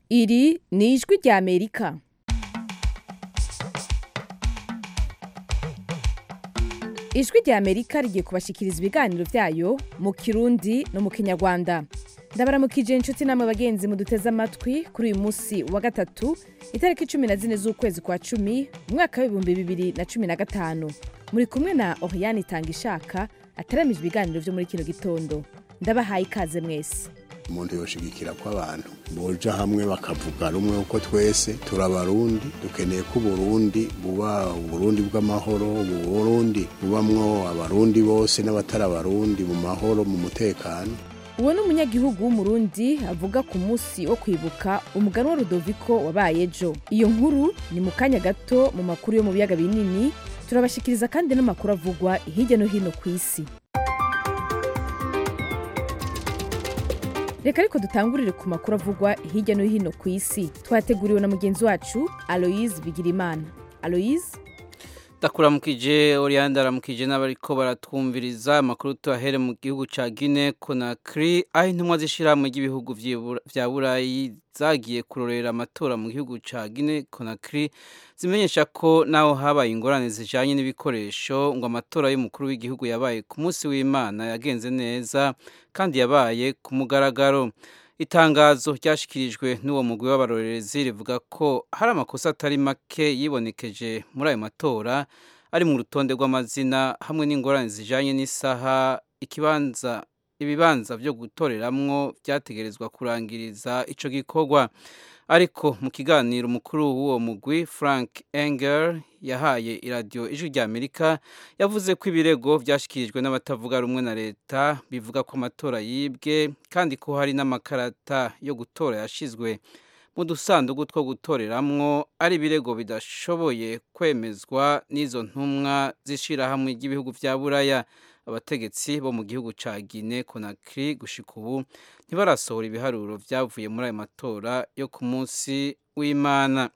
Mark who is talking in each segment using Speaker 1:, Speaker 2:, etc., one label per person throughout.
Speaker 1: iri ni ijwi rya amerika ijwi rya amerika rigiye kubashikiriza ibiganiro byayo mu kirundi no mu kinyarwanda ndabaramukije inshuti namwe bagenzi muduteze amatwi kuri uyu munsi wa gatatu itariki cumi na zine z'ukwezi kwa cumi umwaka w'ibihumbi bibiri na cumi na gatanu muri kumwe na oriyani itanga ishaka ataramije ibiganiro byo muri kino gitondo ndabahaye ikaze mwese
Speaker 2: umuntu yoshigikira ko abantu boja hamwe bakavuga rumwe uko twese turabarundi dukeneye ko uburundi buba uburundi bw'amahoro uburundi bubamwo abarundi bose n'abatari abarundi mu mahoro mu mutekano
Speaker 1: uwo ni umunyagihugu w'umurundi avuga ku munsi wo kwibuka umugani wa rudoviko wabaye ejo iyo nkuru ni mu kanya gato mu makuru yo mu biyaga binini turabashikiriza kandi n'amakuru avugwa hirya no hino ku isi reka ariko dutangurire ku makuru avugwa hirya no hino ku isi twateguriwe na mugenzi wacu aloyize bigirimana aloyize
Speaker 3: ndakuramukije oriyandi aramukije n'abariko baratwumviriza amakuru tuyahere mu gihugu ca Guinea Conakry aho intumwa z'ishirahamwe ry'ibihugu vya burayi zagiye kurorera amatora mu gihugu ca Guinea Conakry zimenyesha ko naho habaye ingorane zijanye n'ibikoresho ngo amatora y'umukuru w'igihugu yabaye ku munsi w'Imana yagenze neza kandi yabaye ku mugaragaro itangazo ryashikirijwe n'uwo mugwi w'abarorerezi rivuga ko hari amakosa atari make yibonekeje muri ayo matora ari mu rutonde rw'amazina hamwe n'ingorane zijanye n'isaha ikibanza ibibanza byo gutoreramwo byategerezwa kurangiriza ico gikorwa ariko mu kiganiro umukuru w'uwo mugwi frank engel yahaye iradiyo ijwi rya amerika yavuze ko ibirego byashyikirijwe n'abatavuga rumwe na leta bivuga ko amatora yibwe kandi ko hari n'amakarata yo gutora yashyizwe mu dusanduku two gutoreramwo ari ibirego bidashoboye kwemezwa n'izo ntumwa z'ishyirahamwe ry'ibihugu bya buraya abategetsi bo mu gihugu ca Guinea Conakry gushika ubu ntibarasohora ibiharuro vyavuye muri ayo matora yo ku munsi w'Imana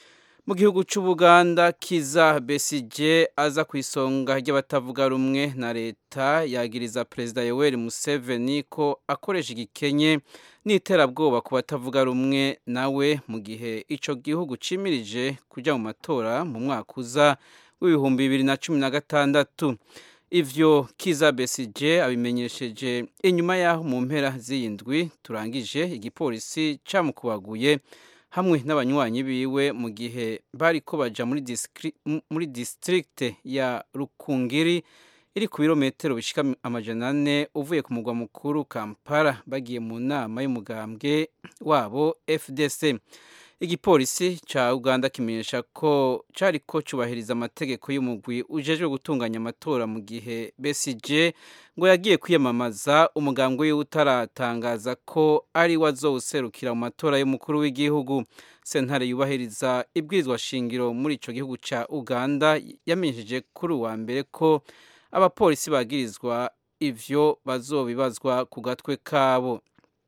Speaker 3: mu gihugu c'Ubuganda Kiza Besigye aza ku isonga ry'abatavuga rumwe na leta yagiriza Perezida Yoweri Museveni ko akoresha igikenye n'iterabwoba ku batavuga rumwe nawe mu gihe ico gihugu cimirije kuja mu matora mu mwaka uza w'ibihumbi bibiri na cumi na gatandatu ivyo kiza besije abimenyesheje inyuma yaho mu mpera z'iyindwi turangije igipolisi camukubaguye hamwe n'abanywanyi biwe mu gihe bariko baja muri, muri district ya rukungiri iri ku birometero bishika amajana ane uvuye ku mugwa mukuru kampala bagiye mu nama y'umugambwe wabo fdc igipolisi ca uganda kimenyesha ko cariko cubahiriza amategeko y'umugwi ujejwe gutunganya amatora mu gihe besije ngo yagiye kwiyamamaza umugambwe wiwe utaratangaza ko ari we azowuserukira mu matora y'umukuru w'igihugu sentare yubahiriza ibwirizwa shingiro muri ico gihugu ca uganda yamenyesheje kuri uwa mbere ko abapolisi bagirizwa ivyo bazobibazwa ku gatwe kabo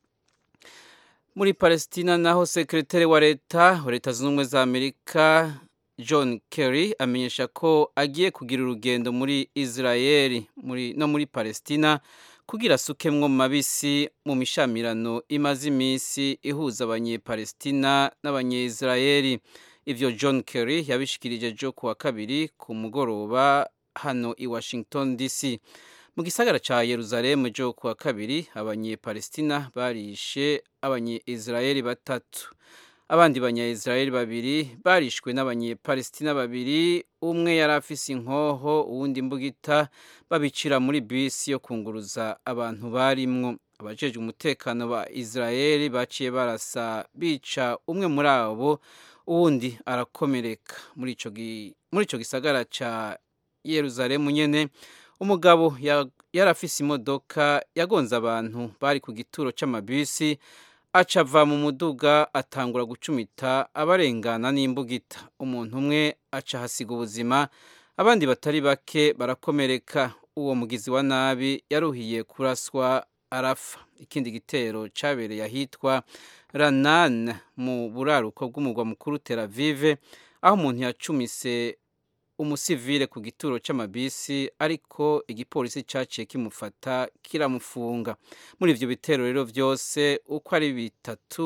Speaker 3: muri palestina naho sekretari wa leta wa leta zunze ubumwe za amerika john kerry amenyesha ko agiye kugira urugendo muri israeli muri, no muri palestina kugira asukemwo mu mabisi mu mishamirano imaze iminsi ihuza abanyepalestina n'abanyisraeli ivyo john kerry yabishikirije jo kuwa kabiri ku mugoroba hano i washington dc mu gisagara ca Yerusalemu jo kuwa kabiri abanyepalestina barishe abanyeisraeli batatu abandi banyaisraeli babiri barishwe n'abanyepalestina babiri umwe yari afise inkoho uwundi mbugita babicira muri bisi yo kunguruza abantu barimwo abajejwe umutekano ba israeli baciye barasa bica umwe muri abo uwundi arakomereka muri ico gisagara ca Yerusalemu nyene umugabo yari afise imodoka yagonze abantu bari ku gituro c'amabisi aca ava mu muduga atangura gucumita abarengana n'imbugita umuntu umwe aca hasiga ubuzima abandi batari bake barakomereka uwo mugizi wa nabi yaruhiye kuraswa arafa ikindi gitero cabereye ahitwa ranan mu buraruko bw'umugwa mukuru tel avive aho umuntu yacumise umusivile ku gituro c'amabisi ariko igipolisi caciye kimufata kiramufunga muri ivyo bitero rero vyose uko ari bitatu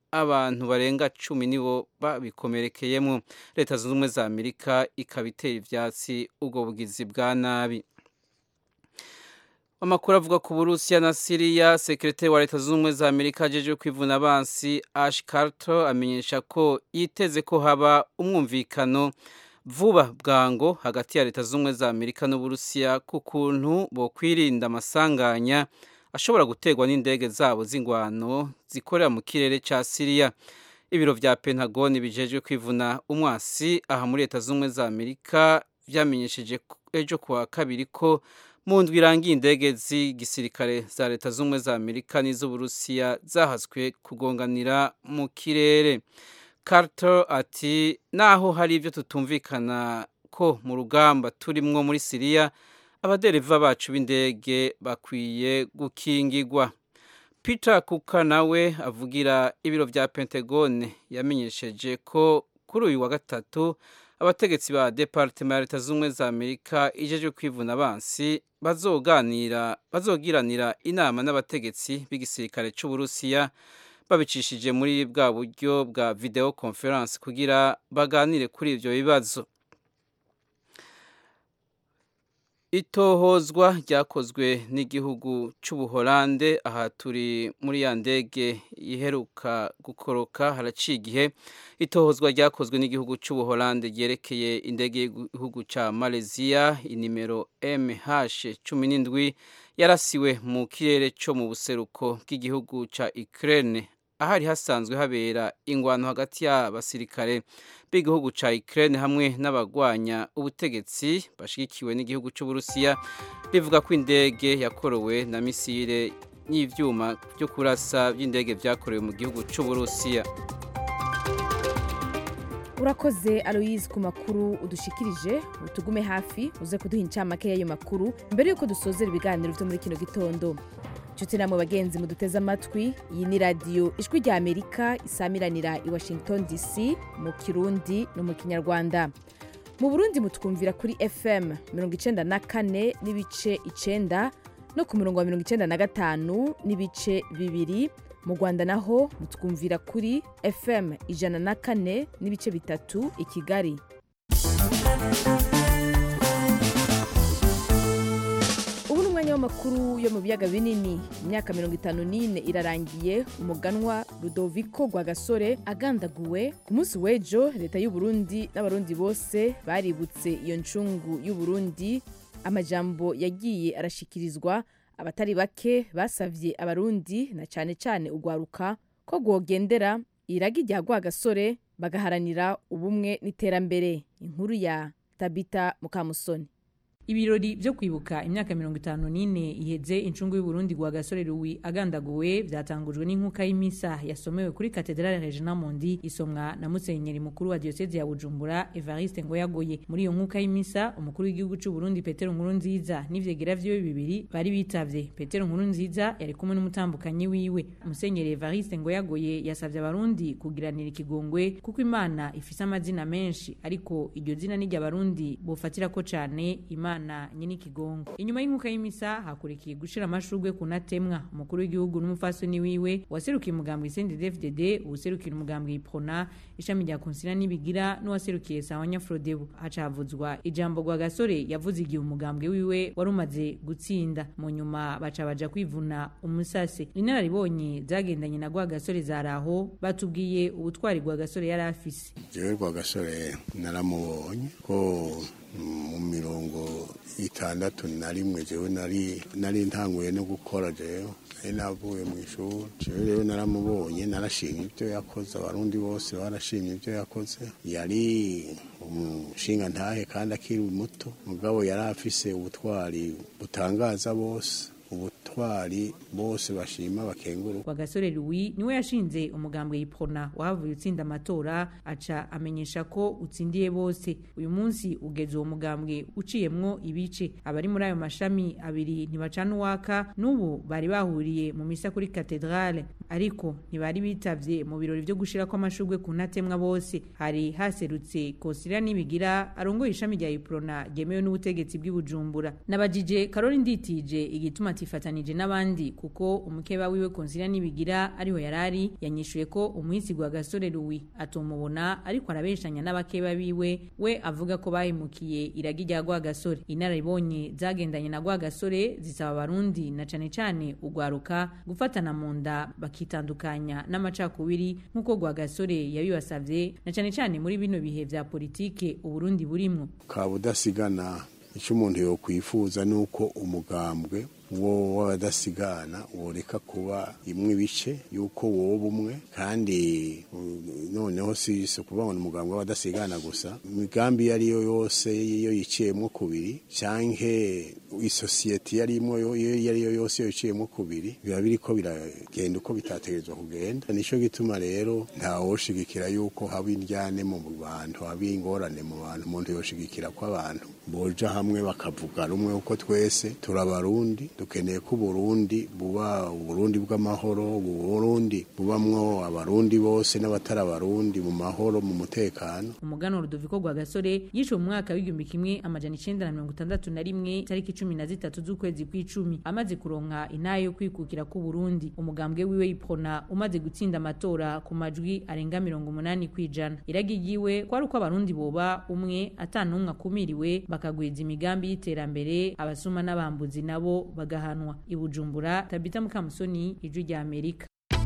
Speaker 3: abantu barenga cumi nibo babikomerekeyemo leta zunze ubumwe za amerika ikaba itera ivyatsi ubwo bugizi bwa nabi amakuru avuga ku burusiya na siriya sekretari wa leta zunze ubumwe za amerika ajejwe kwivuna abansi ash carter amenyesha ko yiteze ko haba umwumvikano vuba bwango hagati ya leta zunze ubumwe za amerika n'uburusiya ku kuntu bokwirinda amasanganya ashobora guterwa n'indege zabo z'ingwano zikorera mu kirere cya siriya ibiro vya pentagoni bijejwe kwivuna umwasi aha muri leta zunze ubumwe za amerika vyamenyesheje ejo kuwa kabiri ko mu ndwi irangiye indege z'igisirikare za leta zunze ubumwe za amerika n'iz'uburusiya zahaswe kugonganira mu kirere carter ati naho hari ibyo tutumvikana ko mu rugamba turimwo muri siriya abadereva bacu b'indege bakwiye gukingigwa peter kuka nawe avugira ibiro vya pentagone yamenyesheje ko kuri uyu wa gatatu abategetsi ba departema ya leta z'ubumwe za amerika ijejwe kwivuna abansi bazoganira bazogiranira inama n'abategetsi b'igisirikare c'uburusiya babicishije muri bwa buryo bwa video conference kugira baganire kuri ivyo bibazo itohozwa ryakozwe n'igihugu c'ubuholande aha turi muri ya ndege iheruka gukoroka haraciye igihe itohozwa ryakozwe n'igihugu c'ubuholande ryerekeye indege y'igihugu ca malaysia inimero mh cumi n'indwi yarasiwe mu kirere co mu buseruko bw'igihugu ca ukraine ahari hasanzwe habera ingwano hagati y'abasirikare b'igihugu ca Ukraine hamwe n'abagwanya ubutegetsi bashigikiwe n'igihugu c'Uburusiya bivuga ko indege yakorowe na misile n'ivyuma byo kurasa by'indege vyakorewe mu gihugu c'Uburusiya
Speaker 1: urakoze aloyizi ku makuru udushikirije utugume hafi uze kuduha incamake y'ayo makuru mbere y'uko dusozera ibiganiro vyo muri kino gitondo nshuti namwe bagenzi muduteze amatwi iyi ni radiyo ijwi rya amerika isamiranira i washington dc mu kirundi no mu kinyarwanda mu burundi mutwumvira kuri fm mirongo icenda na kane n'ibice icenda no ku murongo wa mirongo icenda na gatanu n'ibice bibiri mu rwanda naho mutwumvira kuri fm ijana na kane n'ibice bitatu i kigali ubu ni umwanya w'amakuru yo mu biyaga binini imyaka mirongo itanu n'ine irarangiye umuganwa rudoviko rwagasore agandaguwe ku munsi w'ejo leta y'uburundi n'abarundi bose baributse iyo ncungu y'uburundi amajambo yagiye arashikirizwa abatari bake basavye abarundi na cane cane ugwaruka ko rwogendera iragi rya rwagasore bagaharanira ubumwe n'iterambere inkuru ya tabita mukamusoni
Speaker 4: ibirori byo kwibuka imyaka mirongo itanu n'ine iheze incungu y'uburundi gwa gasore ruwi agandaguwe byatangujwe n'inkuka y'imisa yasomewe kuri katedrale regina mondi isomwa na musenyeri mukuru wa diyoseze ya bujumbura evariste ngoyagoye muri iyo nkuka y'imisa umukuru w'igihugu c'uburundi petero nkuru nziza n'ivyegera vyiwe bibiri bari bitavye petero nkuru nziza yari kumwe n'umutambukanyi wiwe musenyeri evariste ngoyagoye yasavye abarundi kugiranira ikigongwe kuko imana ifise amazina menshi ariko iryo zina n'iryo abarundi bofatirako cane imana imana nyine ikigongo inyuma y'inkuka y'imisa hakurikiye gushira amashurwe ku natemwa umukuru w'igihugu n'umufasoni wiwe waserukiye umugambwe CNDD-FDD uwuserukira umugambwe iprona ishami rya konsila n'ibigira n'uwaserukiye sawanya frodebu haca havuzwa ijambo rwa gasore yavuze igihe umugambwe wiwe wari umaze gutsinda mu nyuma baca baja kwivuna umusase inararibonye zagendanye na rwa gasore zaraho batubwiye ubutwari rwa gasore yari afise
Speaker 2: jewe rwa gasore naramubonye ko mu mirongo itandatu na rimwe jewe nari nari ntanguye no gukora jewe nari navuye mu ishuri jewe rero naramubonye narashimye ibyo yakoze abarundi bose barashimye ibyo yakoze yari umushinga ntahe kandi akiri muto mugabo yari afise ubutwari butangaza bose ubutwari bose bashima bakenguru
Speaker 4: kwa gasore Louis niwe yashinze umugambwe yipona wahavuye utsinda amatora aca amenyesha ko utsindiye bose uyu munsi ugeze uwo mugambwe uciyemwo ibice abari muri ayo mashami abiri ntibacana uwaka n'ubu bari bahuriye mu misa kuri katedrale ariko ntibari bitavye mu birori vyo gushirako amashurwe ku ntatemwa bose hari haserutse kosira nibigira arongoye ishami rya iprona ryemewe n'ubutegetsi bw'ibujumbura nabajije karori nditije igituma atifatanije n'abandi kuko umukeba wiwe konsira nibigira ariho yarari yanyishuye ko umuhisi gwa gasore ruwi atomubona ariko arabeshanya n'abakeba biwe we avuga ko bahemukiye iragi rya gwa gasore inararibonye zagendanye na gwa gasore zisaba abarundi na cane cane ugwaruka gufatana mu nda bakitandukanya n'amacakubiri nk'uko gwa gasore yabibasavye na cane cane muri bino bihe vya politike uburundi burimwo
Speaker 2: kaba udasigana icyo umuntu yokwifuza ni uko umugambwe wo w'abadasigana woreka kuba imwe ibice yuko woba umwe kandi uh, noneho si si ukuvuga ngo ni umugambwe w'abadasigana gusa imigambi iyo ariyo yose iyo yiciyemo kubiri canke isosiyete iyo arimo yo- iyo ariyo yose iyo yiciyemo kubiri biba biriko biragenda uko bitategerezwa kugenda nico gituma rero ntawoshigikira yuko haba indyane mu bantu haba ingorane mu bantu umuntu yoshigikira ko abantu boja hamwe bakavuga rumwe uko twese turabarundi dukeneye ko uburundi buba uburundi bw'amahoro uburundi bubamwo abarundi bose n'abatari abarundi mu mahoro mu mutekano
Speaker 4: umugano Rudoviko gwa gasore yishe mu mwaka w'igihumbi kimwe amajana icenda na mirongo itandatu na rimwe tariki cumi na zitatu z'ukwezi kw'icumi amaze kuronka intahe yo kwikukira ku Burundi umugambwe wiwe iprona umaze gutsinda amatora ku majwi arenga mirongo umunani kw'ijana iragi ryiwe kwari uko abarundi boba umwe atanumwe akumiriwe bakagwiza imigambi y'iterambere abasuma n'abambuzi nabo bagahanwa i Bujumbura Tabita Mukamusoni ijwi rya Amerika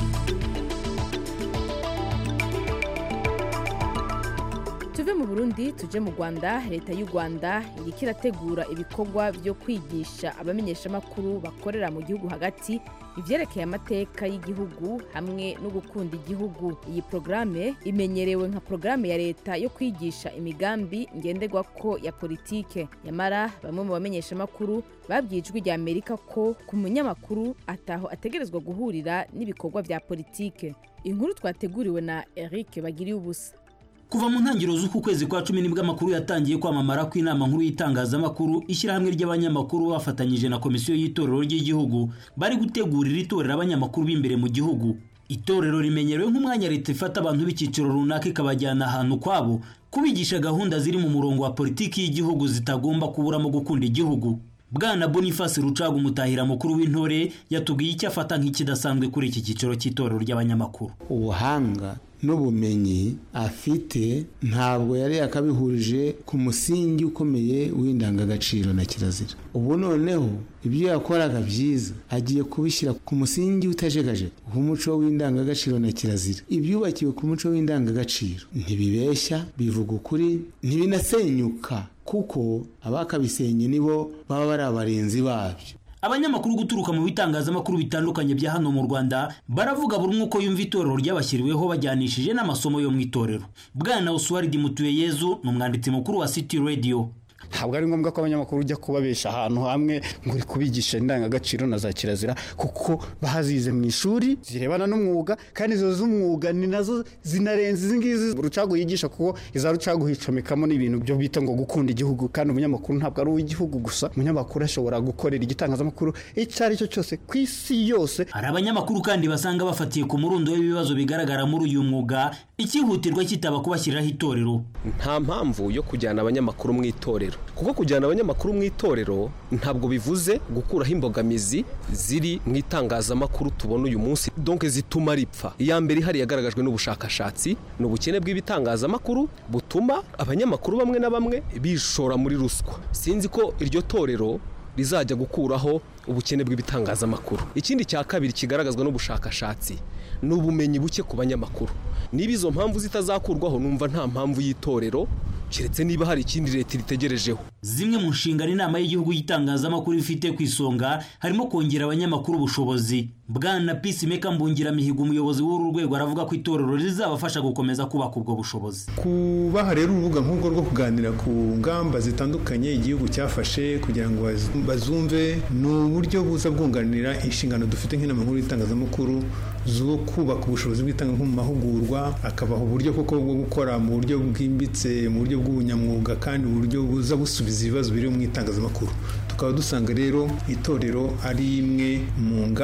Speaker 1: tuve mu burundi tuje mu rwanda leta y'u rwanda iriko irategura ibikorwa byo kwigisha abamenyeshamakuru bakorera mu gihugu hagati ivyerekeye amateka y'igihugu hamwe no gukunda igihugu iyi porogaramu imenyerewe nka porogaramu ya leta yo kwigisha imigambi ngenderwako ya politike nyamara bamwe mu bamenyeshamakuru babwiye ijwi rya amerika ko ku munyamakuru ataho ategerezwa guhurira n'ibikorwa vya politike inkuru twateguriwe na eric bagiriye ubusa
Speaker 5: kuva mu ntangiriro z'uku kwezi kwa cumi nibwo amakuru yatangiye kwamamara ko inama nkuru y'itangazamakuru ishyirahamwe ry'abanyamakuru bafatanyije na komisiyo y'itorero ry'igihugu bari gutegurira itorero abanyamakuru b'imbere mu gihugu itorero rimenyerewe nk'umwanya leta ifata abantu b'icyiciro runaka ikabajyana ahantu kwabo kubigisha gahunda ziri mu murongo wa politiki y'igihugu zitagomba kuburamo gukunda igihugu bwana boniface rucaga umutahira mukuru w'intore yatubwiye icyo afata nk'ikidasanzwe kuri iki cyiciro cy'itorero ry'abanyamakuru
Speaker 6: ubuhanga n'ubumenyi afite ntabwo yari yakabihurije ku musingi ukomeye w'indangagaciro na kirazira ubu noneho ibyo yakoraga byiza agiye kubishyira ku musingi utajegajega w'umuco w'indangagaciro na kirazira ibyubakiwe ku muco w'indangagaciro ntibibeshya bivuga ukuri ntibinasenyuka kuko abakabisenye nibo baba bari abarinzi babyo
Speaker 5: abanyamakuru guturuka mu bitangazamakuru bitandukanye bya hano mu rwanda baravuga buri umwe uko yumva itorero ryabashyiriweho bajyanishije n'amasomo yo mu itorero bwana oswaridi mutuyeyezu ni umwanditsi mukuru wa city radio
Speaker 7: ntabwo ari ngombwa ko abanyamakuru ujya kubabesha ahantu hamwe ngo uri kubigisha indangagaciro na za kirazira kuko bahazize mu ishuri zirebana n'umwuga kandi izo z'umwuga ni nazo zinarenze izi ngizi rucagu yigisha kuko iza rucagu hicomekamo n'ibintu byo bita ngo gukunda igihugu kandi umunyamakuru ntabwo ari uw'igihugu gusa umunyamakuru ashobora gukorera igitangazamakuru icyo ari cyo cyose ku isi yose
Speaker 5: hari abanyamakuru kandi basanga bafatiye ku murundo w'ibibazo bigaragara muri uyu mwuga icyihutirwa kitaba kubashyiriraho itorero
Speaker 8: nta mpamvu yo kujyana abanyamakuru mu itorero kuko kujyana abanyamakuru mu itorero ntabwo bivuze gukuraho imbogamizi ziri mu itangazamakuru tubona uyu munsi donke zituma ripfa iya mbere ihari yagaragajwe n'ubushakashatsi ni ubukene bw'ibitangazamakuru butuma abanyamakuru bamwe na bamwe bishora muri ruswa sinzi ko iryo torero rizajya gukuraho ubukene bw'ibitangazamakuru ikindi cya kabiri kigaragazwa n'ubushakashatsi ni ubumenyi buke ku banyamakuru niba izo mpamvu zitazakurwaho numva nta mpamvu y'itorero keretse niba hari ikindi leta iritegerejeho
Speaker 5: zimwe mu nshingano inama y'igihugu y'itangazamakuru ifite ku isonga harimo kongera abanyamakuru ubushobozi bwana peacemaker mbungiramihigo umuyobozi w'uru rwego aravuga ko itorero rizabafasha gukomeza kubaka ubwo bushobozi
Speaker 9: kubaha rero urubuga nk'urwo rwo kuganira ku ngamba zitandukanye igihugu cyafashe kugira ngo bazumve ni uburyo buza bwunganira inshingano dufite nk'inama nkuru y'itangazamakuru zo kubaka ubushobozi bw'itangazamakuru mu mahugurwa akabaha uburyo koko bwo gukora mu buryo bwimbitse mu buryo bw'ubunyamwuga kandi uburyo buza busubiza ibibazo biri mu itangazamakuru tukaba dusanga rero itorero ari imwe mu ngamba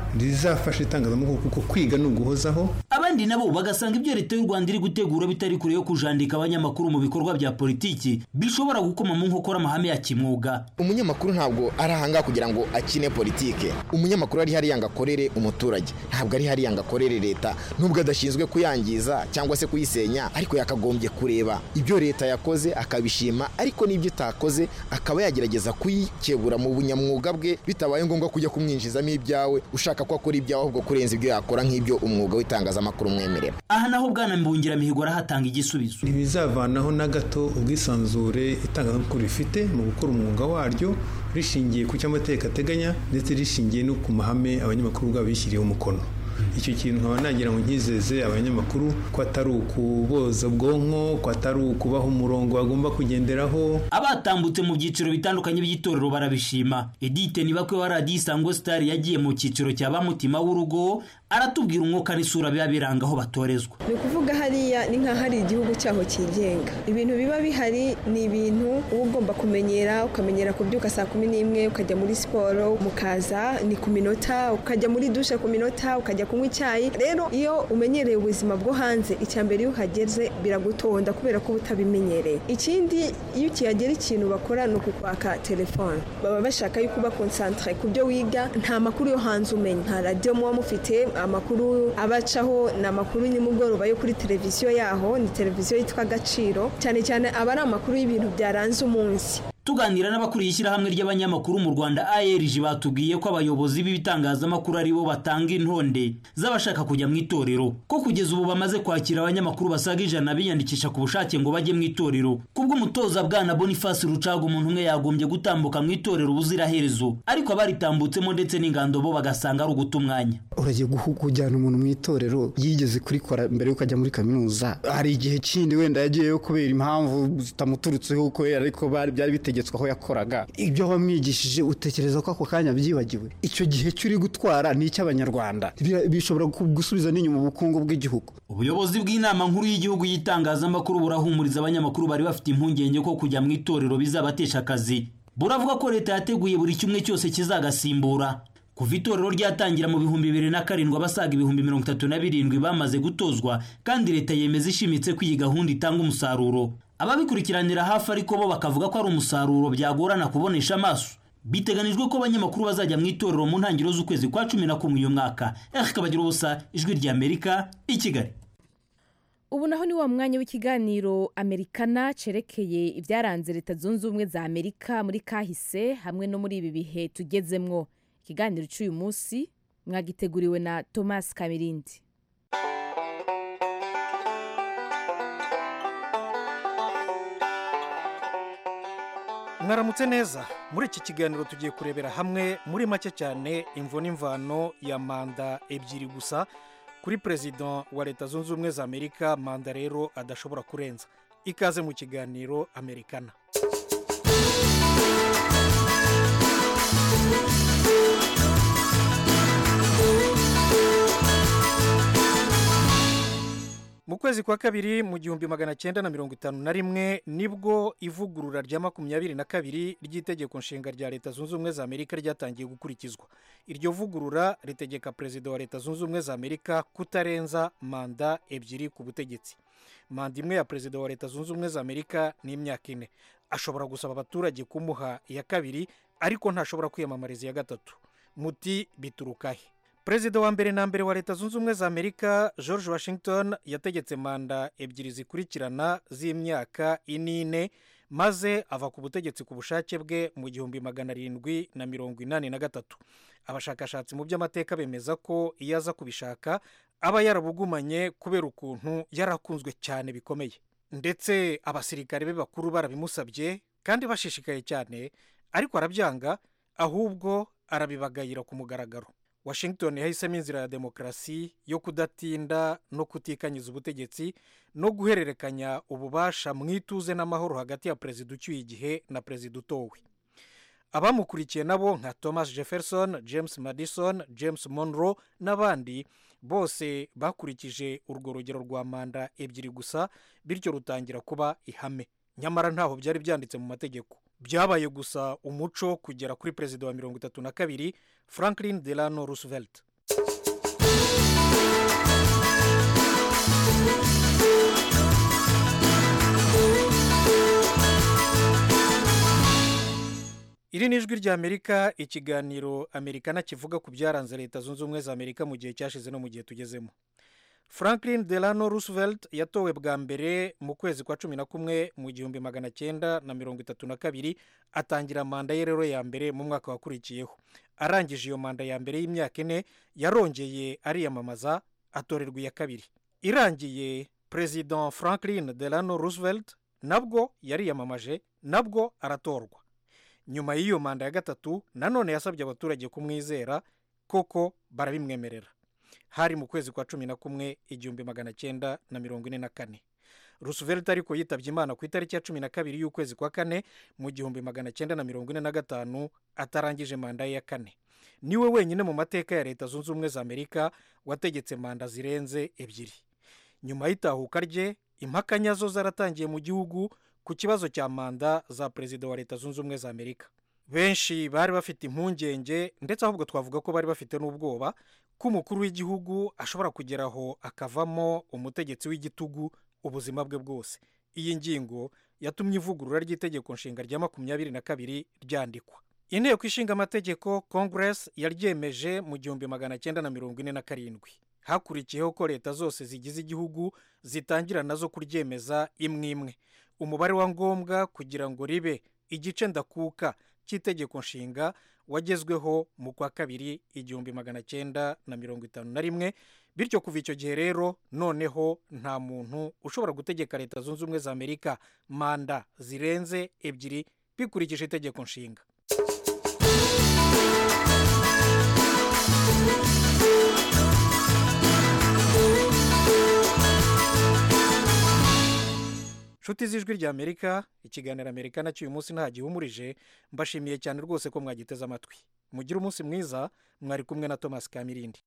Speaker 9: rizafasha itangazamakuru kuko kwiga ni uguhozaho
Speaker 5: abandi nabo bagasanga ibyo leta y'u rwanda iri gutegura bitari kure yo kujandika abanyamakuru mu bikorwa bya politiki bishobora gukoma mu nkokora amahame ya kimwuga
Speaker 10: umunyamakuru ntabwo ari ahangaha kugira ngo akine politike umunyamakuru ari hariya ngo akorere umuturage ntabwo ari hariya ngo akorere leta nubwo adashinzwe kuyangiza cyangwa se kuyisenya ariko yakagombye kureba ibyo leta yakoze akabishima ariko n'ibyo itakoze akaba yagerageza kuyikebura mu bunyamwuga bwe bitabaye ngombwa kujya kumwinjizamo ibyawe ushaka ko akora ibyawe ahubwo kurenza ibyo yakora nk'ibyo umwuga w'itangazamakuru umwemerera
Speaker 5: aha naho bwana mbungiramihigo arahatanga igisubizo
Speaker 9: ntibizavanaho na gato ubwisanzure itangazamakuru rifite mu gukora umwuga waryo rishingiye ku cyo amategeko ateganya ndetse rishingiye no ku mahame abanyamakuru ubwabo bishyiriyeho umukono icyo kintu nkaba nagira ngo nkizeze abanyamakuru ko atari ukuboza ubwonko ko atari ukubaha umurongo bagomba kugenderaho
Speaker 5: abatambutse mu byiciro bitandukanye by'itorero barabishima edite nibakwe wa radiyo isango sitari yagiye mu cyiciro cya bamutima w'urugo aratubwira umwuka n'isura biba biranga aho batorezwa
Speaker 11: ni ukuvuga hariya ni nk'aho ari igihugu cyaho cyigenga ibintu biba bihari ni ibintu uba ugomba kumenyera ukamenyera kubyuka saa kumi n'imwe ukajya muri siporo mukaza ni ku minota ukajya muri dushe ku minota ukajya kunywa icyayi rero iyo umenyereye ubuzima bwo hanze icya mbere iyo uhageze biragutonda kubera ko uba utabimenyereye ikindi iyo ukihagera ikintu bakora ni ukukwaka telefone baba bashaka yuko uba konsantire ku byo wiga nta makuru yo hanze umenya nta radiyo muba mufite amakuru abacaho ni amakuru nimugoroba yo kuri televiziyo yaho ni televiziyo yitwa agaciro cyane cyane aba ari amakuru y'ibintu byaranze umunsi
Speaker 5: tuganira n'abakuriye ishyirahamwe ry'abanyamakuru mu rwanda ARG batubwiye ko abayobozi b'ibitangazamakuru ari bo batanga intonde z'abashaka kujya mu itorero ko kugeza ubu bamaze kwakira abanyamakuru basaga ijana biyandikisha ku bushake ngo bajye mu itorero kubw'umutoza bwana boniface rucaga umuntu umwe yagombye gutambuka mu itorero ubuziraherezo ariko abaritambutsemo ndetse n'ingando bo bagasanga ari uguta umwanya
Speaker 7: uragiye kujyana umuntu mu itorero yigeze kurikora mbere y'uko ajya muri kaminuza hari igihe kindi wenda yagiyeyo kubera impamvu zitamuturutseho kubera ariko byari bitegetswe aho yakoraga ibyo wamwigishije utekereza ko ako kanya byibagiwe icyo gihe cy'uri gutwara ni icy'abanyarwanda bishobora gusubiza n'inyuma ubukungu bw'igihugu
Speaker 5: ubuyobozi bw'inama nkuru y'igihugu y'itangazamakuru burahumuriza abanyamakuru bari bafite impungenge ko kujya mu itorero bizabatesha akazi buravuga ko leta yateguye buri kimwe cyose kizagasimbura kuva itorero ryatangira mu bihumbi bibiri na karindwi abasaga ibihumbi mirongo itatu na birindwi bamaze gutozwa kandi leta yemeza ishimitse ko iyi gahunda itanga umusaruro ababikurikiranira hafi ariko bo bakavuga ko ari umusaruro byagorana kubonesha amaso biteganijwe ko abanyamakuru bazajya mu itorero mu ntangiriro z'ukwezi kwa cumi na kumwe uyu mwaka eric kabagira ubusa ijwi ry'amerika i kigali
Speaker 1: ubu naho ni wa mwanya w'ikiganiro amerikana cerekeye ibyaranze leta zunze ubumwe za amerika muri kahise hamwe no muri ibi bihe tugezemwo ikiganiro cy'uyu munsi mwagiteguriwe na thomas kamirindi
Speaker 12: mwaramutse neza muri iki kiganiro tugiye kurebera hamwe muri make cyane imvo n'imvano ya manda ebyiri gusa kuri perezida wa leta zunze ubumwe za amerika manda rero adashobora kurenza ikaze mu kiganiro amerikana mu kwezi kwa kabiri mu gihumbi magana cyenda na mirongo itanu na rimwe nibwo ivugurura rya makumyabiri na kabiri ry'itegeko nshinga rya leta zunze ubumwe za amerika ryatangiye gukurikizwa iryo vugurura ritegeka perezida wa leta zunze ubumwe za amerika kutarenza manda ebyiri ku butegetsi manda imwe ya perezida wa leta zunze ubumwe za amerika ni imyaka ine ashobora gusaba abaturage kumuha iya kabiri ariko ntashobora kwiyamamariza iya gatatu muti biturukahe perezida wa mbere na mbere wa leta zunze ubumwe za amerika george washington yategetse manda ebyiri zikurikirana z'imyaka inine maze ava ku butegetsi ku bushake bwe mu gihumbi magana arindwi na mirongo inani na gatatu abashakashatsi mu by'amateka bemeza ko iyo aza kubishaka aba yarabugumanye kubera ukuntu yarakunzwe cyane bikomeye ndetse abasirikare be bakuru barabimusabye kandi bashishikaye cyane ariko arabyanga ahubwo arabibagayira ku mugaragaro washington yahisemo inzira ya demokarasi yo kudatinda no kutikanyiza ubutegetsi no guhererekanya ububasha mu ituze n'amahoro hagati ya perezida ucyuye igihe na perezida utowe abamukurikiye nabo nka thomas jefferson james madison james monroe n'abandi bose bakurikije urwo rugero rwa manda ebyiri gusa bityo rutangira kuba ihame nyamara ntaho byari byanditse mu mategeko byabaye gusa umuco kugera kuri perezida wa mirongo itatu na kabiri franklin delano roosevelt iri ni ijwi ry'amerika ikiganiro amerikana kivuga ku byaranze leta zunze ubumwe za amerika mu gihe cyashize no mu gihe tugezemo franklin delano roosevelt yatowe bwa mbere mu kwezi kwa cumi na kumwe mu gihumbi magana cyenda na mirongo itatu na kabiri atangira manda ye rero ya mbere mu mwaka wakurikiyeho arangije iyo manda ya mbere y'imyaka ine yarongeye ariyamamaza atorerwa iya kabiri irangiye perezida franklin delano roosevelt nabwo yariyamamaje nabwo aratorwa nyuma y'iyo manda ya gatatu nanone yasabye abaturage kumwizera koko barabimwemerera hari mu kwezi kwa cumi na kumwe igihumbi magana cyenda na mirongo ine na kane roosevelt ariko yitabye imana ku itariki ya cumi na kabiri y'ukwezi kwa kane mu gihumbi magana cyenda na mirongo ine na gatanu atarangije manda ye ya kane niwe wenyine mu mateka ya leta zunze ubumwe za amerika wategetse manda zirenze ebyiri nyuma y'itahuka rye impaka nyazo zaratangiye mu gihugu ku kibazo cya manda za perezida wa leta zunze ubumwe za amerika benshi bari bafite impungenge ndetse ahubwo twavuga ko bari bafite n'ubwoba ko umukuru w'igihugu ashobora kugeraho akavamo umutegetsi w'igitugu ubuzima bwe bwose iyi ngingo yatumye ivugurura ry'itegeko nshinga rya makumyabiri na kabiri ryandikwa inteko ishinga amategeko congress yaryemeje mu gihumbi magana cyenda na mirongo ine na karindwi hakurikiyeho ko leta zose zigize igihugu zitangira nazo kuryemeza imwe imwe umubare wa ngombwa kugira ngo ribe igice ndakuka cy'itegeko nshinga wagezweho mu kwa kabiri igihumbi magana cyenda na mirongo itanu na rimwe bityo kuva icyo gihe rero noneho nta muntu ushobora gutegeka leta zunze ubumwe za amerika manda zirenze ebyiri bikurikije itegeko nshinga nshuti z'ijwi rya amerika ikiganiro amerika nacyo uyu munsi nta gihumurije mbashimiye cyane rwose ko mwagiteze amatwi mugire umunsi mwiza mwari kumwe na thomas kamirindi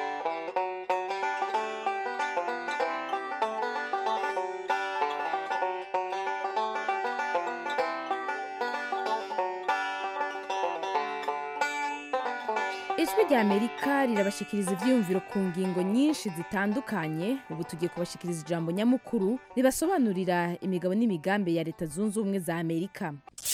Speaker 1: ijwi rya amerika rirabashikiriza ibyiyumviro ku ngingo nyinshi zitandukanye ubu tugiye kubashikiriza ijambo nyamukuru ribasobanurira imigabo n'imigambi ya leta zunze ubumwe za amerika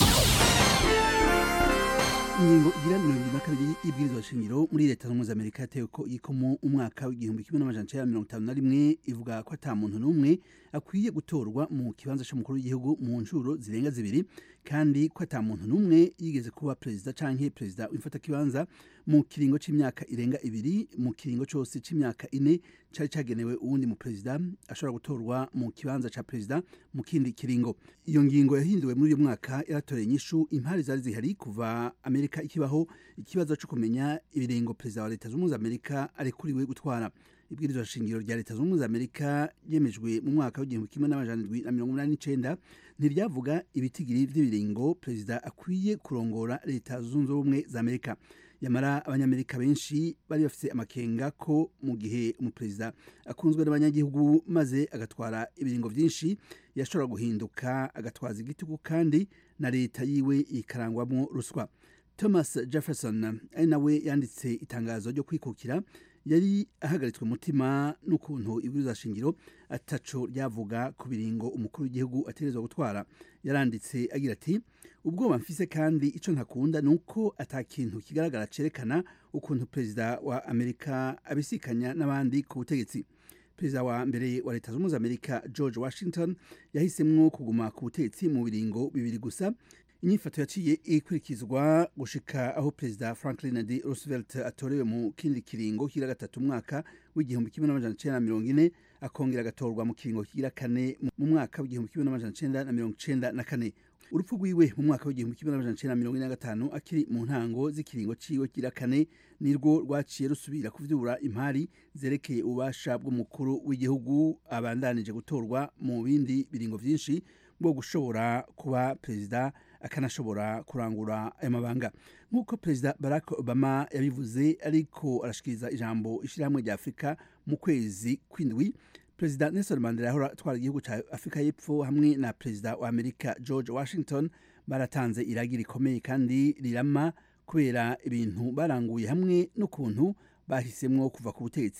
Speaker 13: ingingo igira mirongo irindwi na kabiri y'ibwirizwa shingiro muri leta zunze ubumwe za amerika yatewe ko ikomo umwaka w'igihumbi kimwe n'amajana cyenda mirongo itanu na rimwe ivuga ko ata muntu n'umwe akwiye gutorwa mu kibanza cy'umukuru w'igihugu mu nshuro zirenga zibiri kandi ko ata muntu n'umwe yigeze kuba perezida canke perezida w'imfatakibanza mu kiringo c'imyaka irenga ibiri mu kiringo cose c'imyaka ine cari cagenewe uwundi mu perezida ashobora gutorwa mu kibanza ca perezida mu kindi kiringo iyo ngingo yahinduwe muri uyu mwaka yaratoreye inyishu impari zari zihari kuva amerika ikibaho ikibazo co kumenya ibiringo perezida wa leta zunze ubumwe za amerika arekuriwe gutwara ibwirizwa shingiro rya leta zunze ubumwe za amerika ryemejwe mu mwaka w'igihumbi kimwe n'amajana indwi na mirongo inani n'icenda ntiryavuga ibitigiri vy'ibiringo perezida akwiye kurongora leta zunze ubumwe za amerika yamara abanyamerika benshi bari bafite amakenga ko mu gihe umuperezida akunzwe n'abanyagihugu maze agatwara ibiringo byinshi yashobora guhinduka agatwaza igitugu kandi na leta yiwe ikarangwamo ruswa thomas jefferson ari nawe yanditse itangazo ryo kwikukira yari ahagaritswe umutima n'ukuntu ibwirizwa shingiro ataco ryavuga ku biringo umukuru w'igihugu ategerezwa gutwara yaranditse agira ati ubwoba mfise kandi ico ntakunda ni uko ata kintu kigaragara cerekana ukuntu perezida wa amerika abisikanya n'abandi ku butegetsi perezida wa mbere wa leta zunze ubumwe za amerika george washington yahisemwo kuguma ku butegetsi mu biringo bibiri gusa inyifato yaciye ikurikizwa gushika aho perezida franklin d roosevelt atorewe mu kindi kiringo kigira gatatu umwaka w'igihumbi kimwe n'amajana cenda na mirongo ine akongera agatorwa mu kiringo kigira kane mu mwaka w'igihumbi kimwe n'amajana cenda na mirongo cenda na kane urupfu rwiwe mu mwaka w'igihumbi kimwe n'amajana cenda na mirongo ine na gatanu akiri mu ntango z'ikiringo ciwe kigira kane nirwo rwaciye rusubira kuvyura impari zerekeye ububasha bw'umukuru w'igihugu abandanije gutorwa mu bindi biringo vyinshi bwo gushobora kuba perezida akanashobora kurangura ayo mabanga nk'uko perezida barack obama yabivuze ariko arashikiriza ijambo ishyirahamwe rya afurika mu kwezi kw'indwi perezida nelson mandela yahora atwara igihugu cya afurika y'epfo hamwe na perezida wa amerika george washington baratanze iragi rikomeye kandi rirama kubera ibintu baranguye hamwe n'ukuntu bahisemwo kuva ku butegetsi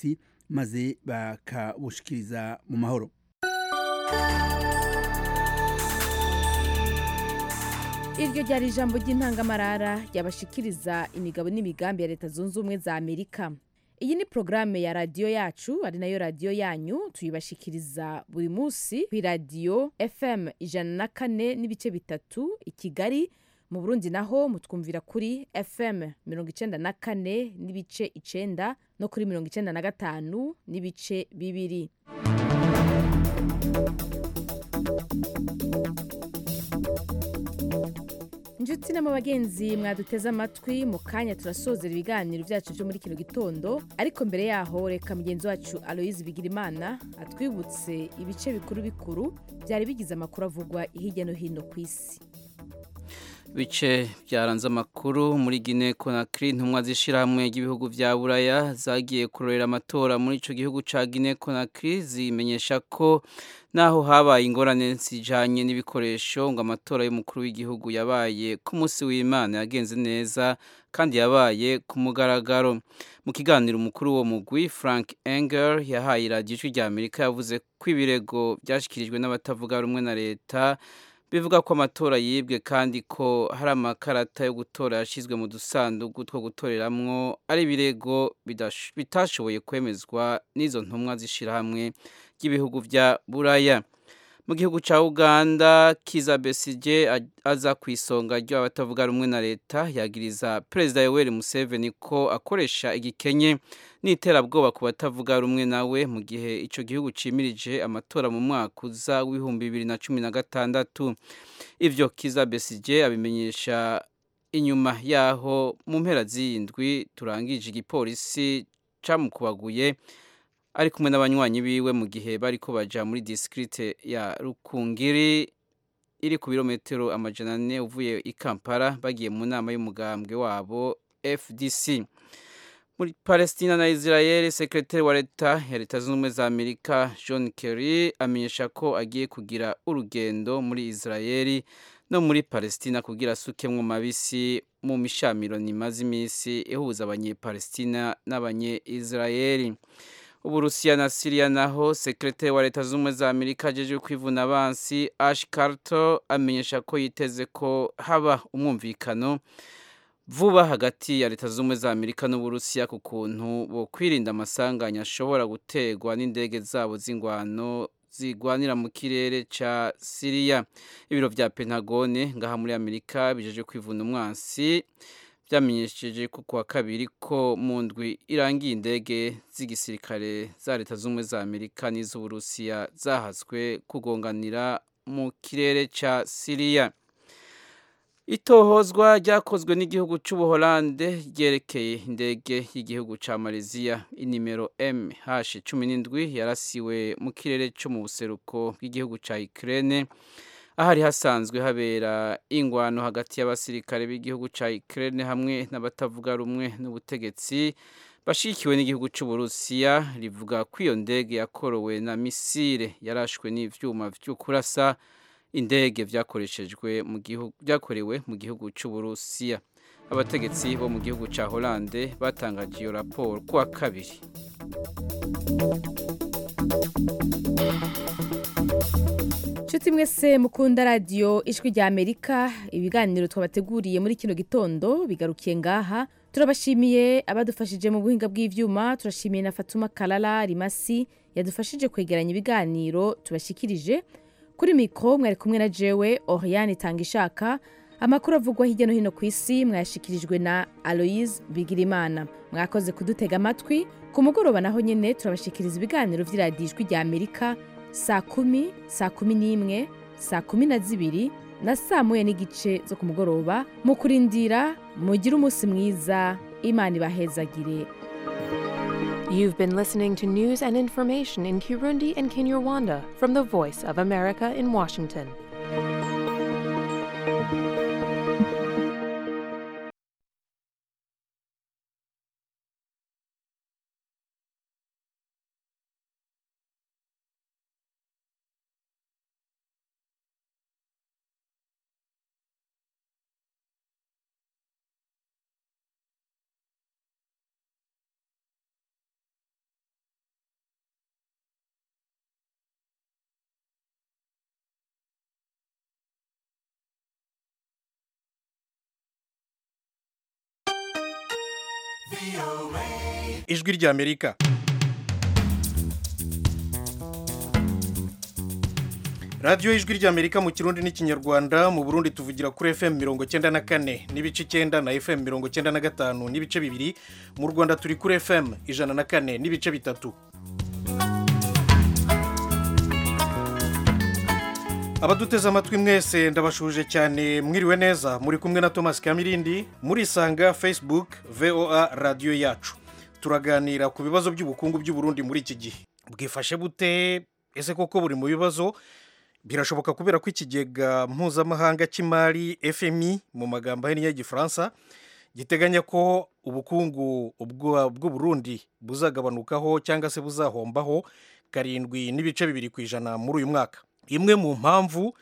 Speaker 13: maze bakabushikiriza mu mahoro
Speaker 1: iryo ryari ijambo ry'intangamarara ryabashikiriza imigabo n'imigambi ya leta zunze ubumwe za amerika iyi ni porogaramu ya radiyo yacu ari nayo radiyo yanyu tuyibashikiriza buri munsi ku iradiyo fm ijana na kane n'ibice bitatu i kigali mu burundi naho mutwumvira kuri fm mirongo icenda na kane n'ibice icenda no kuri mirongo icenda na gatanu n'ibice bibiri inshuti n'ama bagenzi mwaduteze amatwi mu kanya turasozera ibiganiro byacu byo muri kino gitondo ariko mbere yaho reka mugenzi wacu aloyizi bigirimana atwibutse ibice bikuru bikuru byari bigize amakuru avugwa hirya no hino ku isi
Speaker 3: bice byaranze amakuru muri Guinea Conakry intumwa z'ishyirahamwe ry'ibihugu bya buraya zagiye kurorera amatora muri icyo gihugu cya Guinea Conakry zimenyesha ko naho habaye ingorane zijanye n'ibikoresho ngo amatora y'umukuru w'igihugu yabaye ku munsi w'Imana yagenze neza kandi yabaye ku mugaragaro mu kiganiro umukuru wo mugwi Frank Engel yahaye iradiyo ijwi rya Amerika yavuze ko ibirego byashyikirijwe n'abatavuga rumwe na leta bivuga ko amatora yibwe kandi ko hari amakarata yo gutora yashyizwe mu dusanduku two gutoreramwo ari ibirego bitashoboye kwemezwa n'izo ntumwa z'ishyirahamwe ry'ibihugu bya buraya mu gihugu cya uganda kiza besige aza ku isonga ry'abatavuga rumwe na leta yagiriza perezida yoweri museveni ko akoresha igikenye n'iterabwoba ku batavuga rumwe nawe mu gihe icyo gihugu cimirije amatora mu mwaka uza w'ibihumbi bibiri na cumi na gatandatu ivyo kiza besige abimenyesha inyuma yaho mu mpera z'indwi turangije igipolisi camukubaguye ari kumwe n'abanywanyi biwe mu gihe bari ko baja muri disikirite ya rukungiri iri ku birometero amajana ane uvuye i kampala bagiye mu nama y'umugambwe wabo fdc muri palestina na israel sekretari wa leta ya leta zunze ubumwe za amerika john kerry amenyesha ko agiye kugira urugendo muri israel no muri palestina kugira asukemwo mabisi mu mishamiro nimaze iminsi ihuza abanyepalestina n'abanye-israeli uburusiya na siriya naho sekretari wa leta zunze ubumwe za amerika ajeje kwivuna abansi ash carter amenyesha ko yiteze ko haba umwumvikano vuba hagati ya leta zunze ubumwe za amerika n'uburusiya ku kuntu bo kwirinda amasanganya ashobora guterwa n'indege zabo z'ingwano zigwanira mu kirere ca siriya ibiro vya pentagone ngaha muri amerika bijeje kwivuna umwansi byamenyesheje ko kuwa kabiri ko mu ndwi irangiye indege z'igisirikare za leta z'ubumwe za amerika n'iz'uburusiya zahaswe kugonganira mu kirere ca siriya itohozwa ryakozwe n'igihugu cy'ubuholande ryerekeye indege y'igihugu cya malaysia inimero mh cumi n'indwi yarasiwe mu kirere cyo mu buseruko bw'igihugu cya ukraine ahari hasanzwe habera ingwano hagati y'abasirikare b'igihugu cya Ukraine hamwe n'abatavuga rumwe n'ubutegetsi bashikiwe n'igihugu cy'uburusiya rivuga ko iyo ndege yakorowe na misile yarashwe n'ivyuma vyo kurasa indege vyakoreshejwe mu gihugu byakorewe mu gihugu cy'uburusiya abategetsi bo mu gihugu cya Hollande batangaje iyo raporo kuwa kabiri
Speaker 1: nshuti mwese mukunda radiyo ijwi rya amerika ibiganiro twabateguriye muri kino gitondo bigarukiye ngaha turabashimiye abadufashije mu buhinga bw'ivyuma turashimiye na fatuma karara rimasi yadufashije kwegeranya ibiganiro tubashikirije kuri mikoro mwari kumwe na jewe oriane itanga ishaka amakuru avugwa hirya no hino ku isi mwayashikirijwe na aloise bigirimana mwakoze kudutega amatwi ku mugoroba naho nyine turabashikiriza ibiganiro vy'iradiyo ijwi rya amerika saa kumi saa kumi n'imwe saa kumi na zibiri na saa moya n'igice zo ku mugoroba mu kurindira mugire umunsi mwiza imana ibahezagire
Speaker 14: You've been listening to news and information in Kirundi and Kinyarwanda from the Voice of America in Washington.
Speaker 12: ijwi ry'amerika radiyo ijwi ry'amerika mu kirundi n'ikinyarwanda mu burundi tuvugira kuri fm mirongo cyenda na kane n'ibice icyenda na fm mirongo cyenda na gatanu n'ibice bibiri mu rwanda turi kuri fm ijana na kane n'ibice bitatu abaduteze amatwi mwese ndabashuje cyane mwiriwe neza muri kumwe na thomas kamirindi murisanga facebook voa radiyo yacu turaganira ku bibazo by'ubukungu by'uburundi muri iki gihe bwifashe bute ese koko buri mu bibazo birashoboka kubera ko ikigega mpuzamahanga cy'imari fmi mu magambo ahinnye y'igifaransa giteganya ko ubukungu bw'uburundi buzagabanukaho cyangwa se buzahombaho karindwi n'ibice bibiri ku ijana muri uyu mwaka imwe mu mpamvu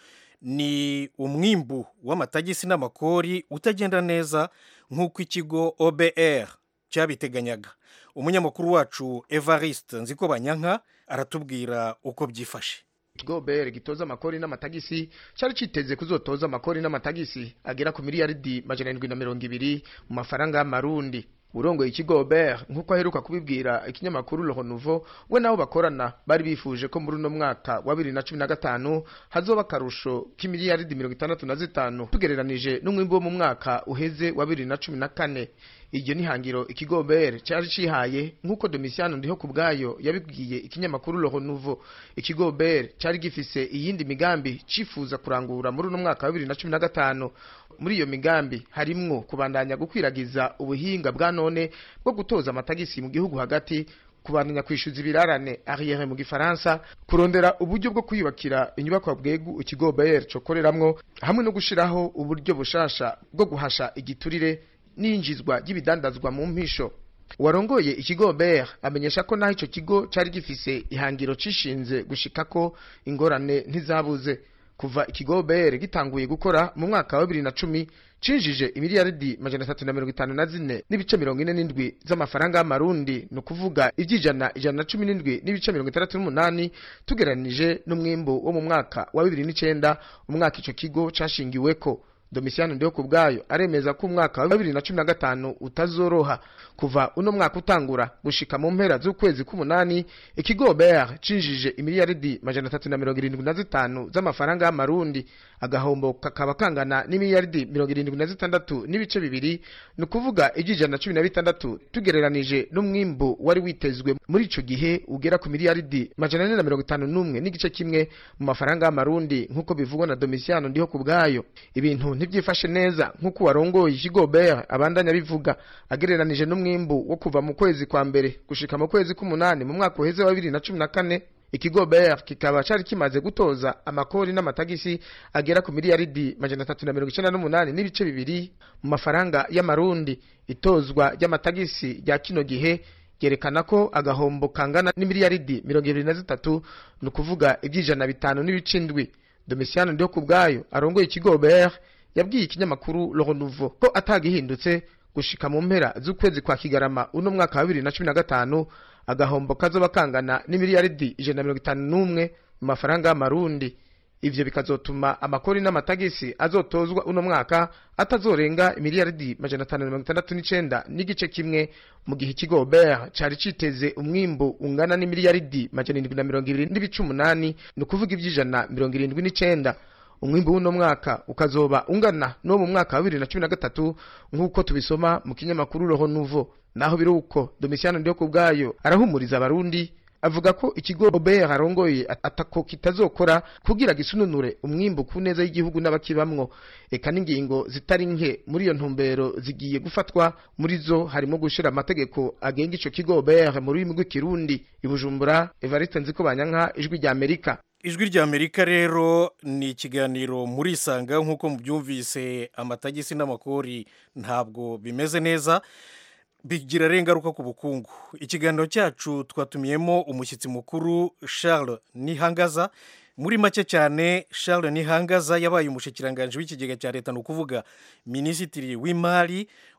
Speaker 12: ni umwimbu w'amatagisi n'amakori utagenda neza nk'uko ikigo obr cyabiteganyaga umunyamakuru wacu evariste nziko banyanka aratubwira uko byifashe
Speaker 15: ikigo br gitoza amakori n'amatagisi cyari cyiteze kuzotoza amakori n'amatagisi agera ku miliyaridi majana arindwi na mirongo ibiri mu mafaranga y'amarundi urongoye ikigo ber nk'uko aheruka kubibwira ikinyamakuru le renouveau we nabo bakorana bari bifuje ko muri uno mwaka wa bibiri na cumi na gatanu hazoba akarusho k'imiliyaridi mirongo itandatu na zitanu tugereranije n'umwimbi wo mu mwaka uheze wa bibiri na cumi na kane iryo ni hangiro ikigo ber cyari cihaye nk'uko domisiano ndiho ku bwayo yabibwiye ikinyamakuru le renouveau ikigo ber cyari gifise iyindi migambi cifuza kurangura muri uno mwaka wa bibiri na cumi na gatanu muri iyo migambi harimwo kubandanya gukwiragiza ubuhinga bwa none bwo gutoza amatagisi mu gihugu hagati kubandanya kwishyuza ibirarane arriere mu gifaransa kurondera uburyo bwo kwiyubakira inyubako bwegu ikigo bayer cokoreramwo hamwe no gushiraho uburyo bushasha bwo guhasha igiturire n'injizwa ry'ibidandazwa mu mpisho warongoye ikigo ber amenyesha ko naho ico kigo cari gifise ihangiro cishinze gushikako ingorane ntizabuze kuva ikigo ber gitanguye gukora mu mwaka wa bibiri na cumi cinjije imiliyaridi majana atatu na mirongo itanu na zine n'ibice mirongo ine n'indwi z'amafaranga y'amarundi ni ukuvuga iby'ijana ijana na cumi n'indwi n'ibice mirongo itandatu n'umunani tugereranije n'umwimbu wo mu mwaka wa bibiri n'icenda umwaka ico kigo cashingiweko domisiano ndiho ku bwayo aremeza ko umwaka wa bibiri na cumi na gatanu utazoroha kuva uno mwaka utangura gushika mu mpera z'ukwezi k'umunani ikigo ber cinjije imiliyaridi majana atatu na mirongo irindwi na zitanu z'amafaranga y'amarundi agahombo kakaba kangana n'imiliyaridi mirongo irindwi na zitandatu n'ibice bibiri ni ukuvuga iby'ijana na cumi na bitandatu tugereranije n'umwimbu wari witezwe muri ico gihe ugera ku miliyaridi majana ane na mirongo itanu n'umwe n'igice kimwe mu mafaranga y'amarundi nk'uko bivugwa na domisiano ndiho ku bwayo ibintu ntibyifashe neza nk'uko warongoye ikigo ber abandanya bivuga agereranije n'umwimbu wo kuva mu kwezi kwa mbere gushika mu kwezi k'umunani mu mwaka uheze wa bibiri na cumi na kane ikigo ber kikaba cari kimaze gutoza amakori n'amatagisi agera ku miliyaridi majana atatu na mirongo icenda n'umunani n'ibice bibiri mu mafaranga y'amarundi itozwa ry'amatagisi rya kino gihe ryerekana ko agahombo kangana n'imiliyaridi mirongo ibiri na zitatu ni ukuvuga iby'ijana bitanu n'ibice indwi domisiano ndiho ku bwayo arongoye ikigo ber yabwiye ikinyamakuru le renouveau ko atagihindutse gushika mu mpera z'ukwezi kwa kigarama uno mwaka wa bibiri na cumi na gatanu agahombo kazoba kangana n'imiliyaridi ijana na mirongo itanu n'umwe mu mafaranga y'amarundi ivyo bikazotuma amakori n'amatagisi azotozwa uno mwaka atazorenga imiliyaridi majana atanu na mirongo itandatu n'icenda n'igice kimwe mu gihe ikigo ber cari citeze umwimbu ungana n'imiliyaridi majana indwi na mirongo ibiri n'ibice umunani ni ukuvuga ivy'ijana mirongo irindwi n'icenda umwimbu w'uno mwaka ukazoba ungana n'uwo mu mwaka wa bibiri na cumi na gatatu nk'uko tubisoma mu kinyamakuru roho nuvo naho biri uko domisiano ndiho ku bwayo arahumuriza abarundi avuga ko ikigo ober arongoye atako kitazokora kugira gisununure umwimbu ku neza y'igihugu n'abakibamwo eka n'ingingo zitari nke muri iyo ntumbero zigiye gufatwa muri zo harimo gushira amategeko agenga ico kigo ober mu rurimi rw'ikirundi ibujumbura evariste nziko banyanka ijwi rya amerika
Speaker 12: ijwi rya amerika rero ni ikiganiro muri isanga nk'uko mubyumvise amatagisi n'amakori ntabwo bimeze neza bigira rero ingaruka ku bukungu ikiganiro cyacu twatumiyemo umushyitsi mukuru charles nihangaza muri make cyane charles nihangaza yabaye umushyikiranganje w'ikigega cya leta ni ukuvuga minisitiri w'imari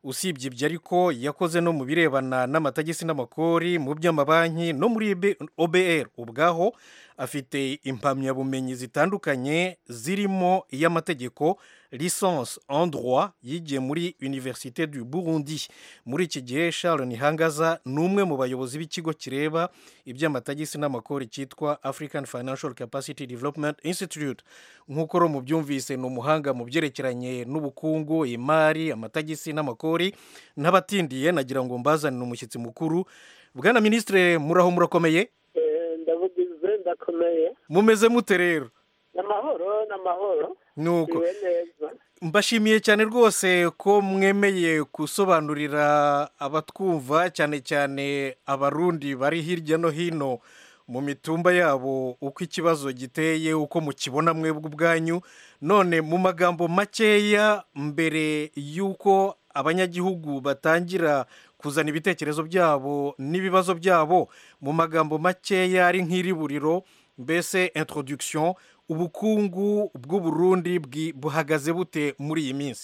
Speaker 12: usibye ibyo ariko yakoze no mu birebana n'amatagisi n'amakori mu by'amabanki no muri obr ubwaho afite impamyabumenyi zitandukanye zirimo iy'amategeko licence en droit yigiye muri université du burundi muri iki gihe charles nihangaza ni umwe mu bayobozi b'ikigo kireba iby'amatagisi n'amakori cyitwa african financial capacity development institute nk'uko ro mubyumvise ni umuhanga mu byerekeranye n'ubukungu imari amatagisi n'amakori n'abatindiye nagira ngo mbazanire umushyitsi mukuru bwana minisitire muraho murakomeye
Speaker 16: ndavugize ndakomeye
Speaker 12: mumeze mute rero
Speaker 16: n'amahoro n'amahoro
Speaker 12: nuko
Speaker 16: Ndiwe neza
Speaker 12: mbashimiye cyane rwose ko mwemeye gusobanurira abatwumva cyane cyane abarundi bari hirya no hino mu mitumba yabo uko ikibazo giteye uko mukibona mwebwe ubwanyu none mu magambo makeya mbere y'uko abanyagihugu batangira kuzana ibitekerezo byabo n'ibibazo byabo mu magambo makeya ari nk'iriburiro mbese introduction ubukungu bw'uburundi bwi- buhagaze bute muri iyi minsi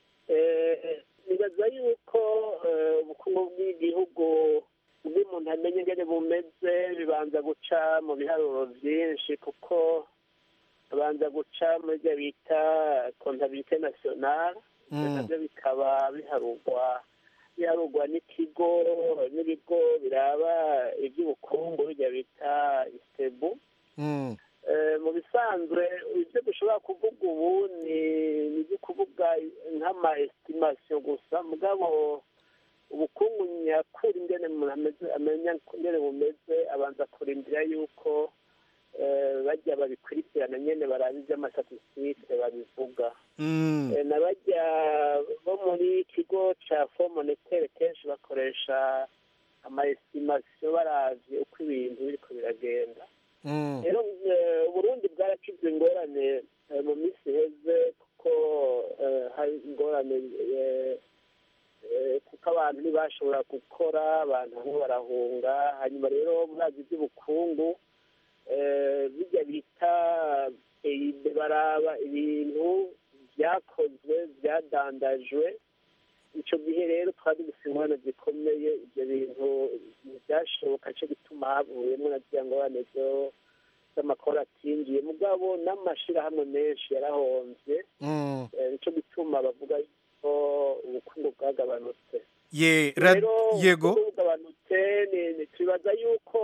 Speaker 16: Eh, nibaza yuko eh, ubukungu bw'igihugu ubwo umuntu amenya ingene bumeze bibanza guca mu biharuro byinshi kuko abanza guca muri byo bita kontabilite nasiyonale ibyo
Speaker 17: Mm.
Speaker 16: nabyo bikaba biharurwa biharurwa n'ikigo n'ibigo biraba iby'ubukungu bijya bita istebu
Speaker 12: Mm.
Speaker 16: Eh, mu bisanzwe ibyo dushobora kuvuga ubu ni ni ibyo kuvuga nk'ama estimation gusa mugabo ubukungu nyakuri ingene umuntu ameze amenya ingene bumeze abanza kurindira yuko eh, bajya babikurikirana nyene baraba ivy'amastatisitike babivuga
Speaker 12: Mm.
Speaker 16: Eh, na bajya bo muri ikigo ca fond monetaire kenshi bakoresha ama estimation baravye uko ibintu biriko biragenda
Speaker 12: Mm.
Speaker 16: rero eh, uburundi bwarakize ingorane eh, mu minsi iheze kuko eh, hari ingorane eh, eh, kuko abantu ntibashobora gukora abantu bamwe barahunga hanyuma rero murazi iby'ubukungu eh, bijya bita peyibe baraba ibintu byakozwe byadandajwe icyo gihe rero twari dufite ingorane zikomeye ibyo bintu ntibyashoboka cyo gituma havuyemo na ziriya ngorane zo z'amakoro atinjiye mugabo n'amashyirahamwe menshi yarahonze
Speaker 12: Mm.
Speaker 16: Eh, nicyo gituma bavuga ko ubukungu bwagabanutse
Speaker 12: ye ra-
Speaker 16: rero
Speaker 12: yego
Speaker 16: ubukungu bugabanutse ni- ni- twibaza yuko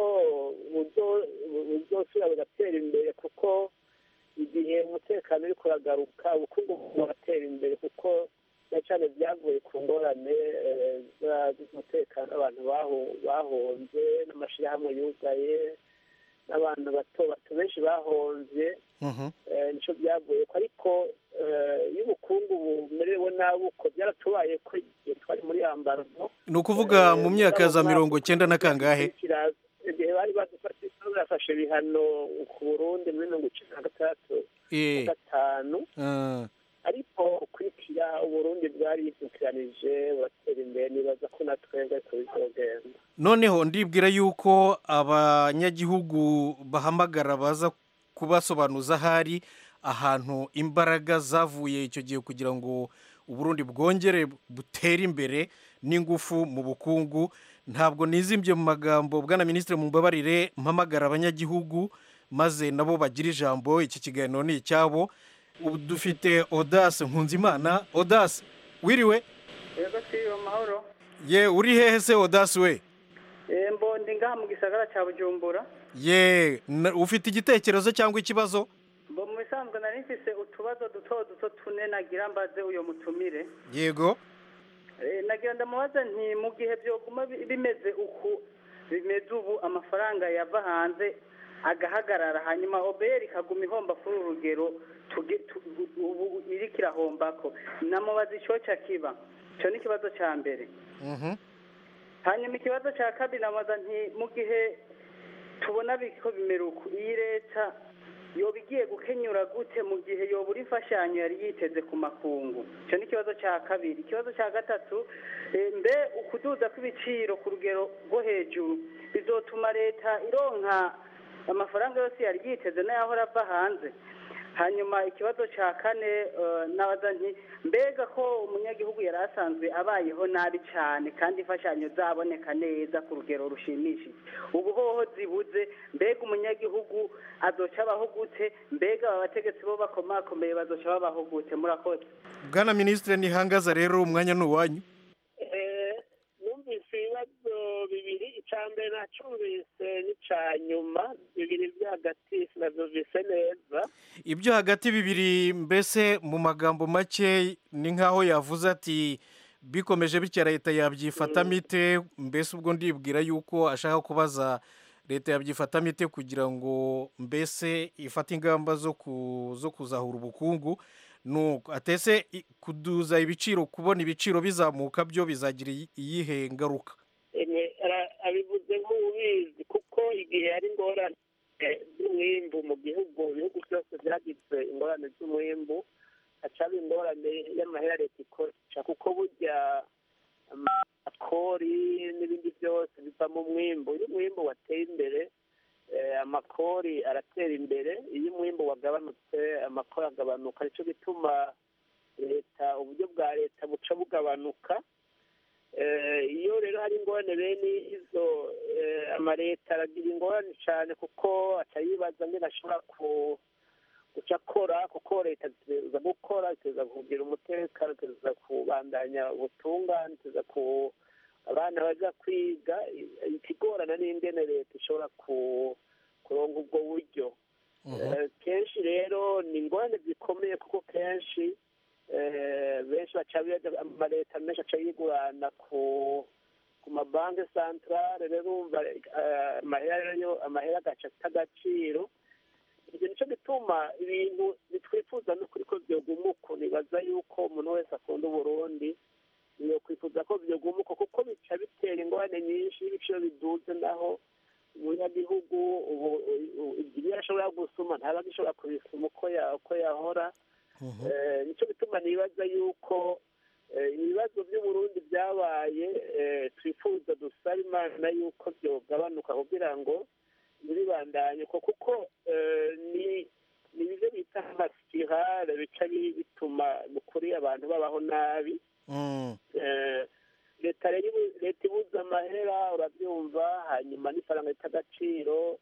Speaker 16: buzo- buzosubira bugatera imbere kuko igihe umutekano uri kuragaruka ubukungu bugatera imbere kuko na cyane byavuye ku ngorane eh, za- z'umutekano abantu baho- bahonze n'amashyirahamwe yugaye n'abantu bato bato benshi bahonze
Speaker 12: Mhm.
Speaker 16: eh, nico byavuye ko ariko eh, iyo ubukungu bumerewe nabi uko byaratubaye ko igihe twari muri ambargo
Speaker 12: ni ukuvuga mu myaka za mirongo cyenda na kangahe
Speaker 16: kiraza igihe bari badufashe bafashe ibihano ku burundi muri mirongo icyenda na gatandatu
Speaker 12: Eh.
Speaker 16: na gatanu
Speaker 12: Ah.
Speaker 16: ariko ukurikira uburundi bwari yisukiranije buratera imbere nibaza ko na twebwe tubizogenda
Speaker 12: noneho ndibwira yuko abanyagihugu bahamagara baza kubasobanuza ahari ahantu imbaraga zavuye icyo gihe kugira ngo uburundi bwongere butere imbere n'ingufu mu bukungu ntabwo nizimbye mu magambo bwana minisitiri mumbabarire mpamagara abanyagihugu maze nabo bagira ijambo iki kiganiro ni icyabo ubu dufite odase nkunzimana odase wiriwe
Speaker 17: yego si amahoro
Speaker 12: ye uri hehe se odase we
Speaker 17: Eh, mbondi ngaha mu gisagara cya bujumbura
Speaker 12: ye na- ufite igitekerezo cyangwa ikibazo
Speaker 17: mbo mu bisanzwe nari mfise utubazo duto duto tune nagira mbaze uyo mutumire
Speaker 12: yego
Speaker 17: Eh, nagira ndamubaza nti mu gihe byoguma bi- bimeze uku bimeze ubu amafaranga yava hanze agahagarara hanyuma obeyeri ikaguma ihomba kuri uru rugero tuge- tu- ubu iriko irahombako namubaza icoca kiba ico ni ikibazo ca mbere
Speaker 12: Mhm.
Speaker 17: hanyuma ikibazo cya kabiri nabaza nti mu gihe tubona biko bimera uku iyi leta yoba igiye gukenyura gute mu gihe yobura imfashanyo yari yiteze ku makungu icyo ni ikibazo cya kabiri ikibazo cya gatatu eh, mbe ukuduza kw'ibiciro ku rugero rwo hejuru bizotuma leta ironka amafaranga yose yari yiteze n'ayahora ava hanze hanyuma ikibazo cya kane eh, nabaza nti mbega ko umunyagihugu yari asanzwe abayeho nabi cyane kandi imfashanyo zaboneka neza ku rugero rushimishije ubu hoho zibuze mbega umunyagihugu azoca abaho gute mbega aba bategetsi bo bakomakomeye bazoca babaho gute murakoze
Speaker 12: bwana minisitiri ntihangaza rero umwanya ni uwanyu
Speaker 16: Eh, numvise ibibazo bibiri icya mbere nacumvise n'icya nyuma bibiri byo hagati sinabyumvise neza
Speaker 12: ibyo hagati bibiri mbese mu magambo make ni nk'aho yavuze ati bikomeje bitya leta yabyifatamo ite mbese ubwo ndibwira yuko ashaka kubaza leta yabyifatamo ite kugira ngo mbese ifate ingamba zo ku- zo kuzahura ubukungu nuko atese i- kuduza ibiciro kubona ibiciro bizamuka byo bizagira iyi- iyihe ngaruka
Speaker 16: Ene, ara- abivuze nk'ubizi kuko igihe hari ingorane eh, z'umwimbu mu gihugu ibihugu byose byagize ingorane z'umwimbu hacaba ingorane y'amahera leta ikoresha kuko burya amakori n'ibindi byose biva mu mwimbu iyo umwimbu wateye imbere eh, amakori aratera imbere iyo umwimbu wagabanutse amakori agabanuka nicyo gituma leta uburyo bwa leta buca bugabanuka Eh, iyo rero hari ingorane bene izo eh, amaleta aragira ingorane cyane kuko aca yibaza ngene ashobora ku guca akora kuko leta ziteza gukora ziteza kugira umutekano ziteza kubandanya ubutungane ziteza ku abana baja kwiga i- ikigorana n'ingene leta ishobora ku kuronka ubwo buryo Eh, kenshi rero ni ingorane zikomeye kuko kenshi eh, benshi baca biga- amaleta menshi aca yigurana ku ku mabanki santarare rero urumva eh, amahera yo amahera agaca ata agaciro ibyo nicyo gituma ibintu bitwifuza n'ukuri ko byogumuka nibaza yuko umuntu wese akunda uburundi yo kwifuza ko byogumuka kuko bica bitera ingorane nyinshi y'ibiciro biduze naho umunyagihugu ubu ubu- ibyo ashobora gusuma ntaba agishobora kubisuma uko ya- uko yahora Eh, nicyo bituma nibaza yuko eh, ibibazo by'uburundi byabaye eh, twifuza dusaba imana yuko byogabanuka kugira ngo ntibibandanye ko kuko eh, ni ni ibyo bita amasipirale bica bi- bituma ni ukuri abantu babaho nabi Eh, leta rero ibu- leta ibuze amahera urabyumva hanyuma n'ifaranga rita agaciro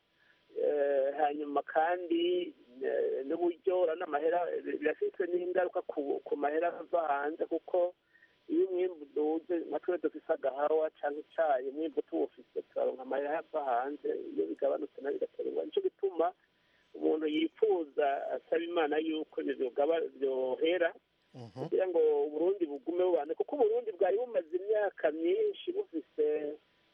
Speaker 16: eh, hanyuma kandi eh, n'uburyo urabona amahera birafite n'ingaruka ku ku mahera ava hanze kuko iyo umwimbu uduze nka twe dufise agahawa cyangwa icyayi umwimbu tuwufise turaronka amahera ava hanze iyo bigabanutse nayo bigatera ingorane nicyo gituma umuntu yifuza asaba imana yuko ibyo byogaba- byohera kugira ngo uburundi bugume bubane kuko uburundi bwari bumaze imyaka myinshi bufise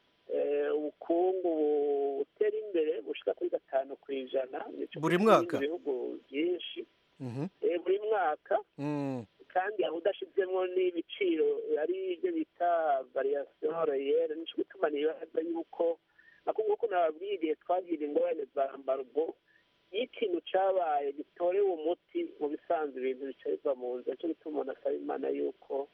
Speaker 16: eh, ubukungu butera imbere bushika kuri gatanu ku ijana Nico
Speaker 12: Buri
Speaker 16: kimwe
Speaker 12: mwaka?
Speaker 16: n'ibindi bihugu byinshi
Speaker 12: Mhm.
Speaker 16: Eh, buri mwaka
Speaker 12: Mm.
Speaker 16: kandi aho udashizemo n'ibiciro ari ibyo bita variation reyere nico gituma nibaza yuko nako nk'uko nababwiye igihe twagira ingorane za mbargo iyo ikintu cabaye gitorewe umuti mu bisanzwe ibintu bica biva mu nzira nico gituma umuntu asaba imana yuko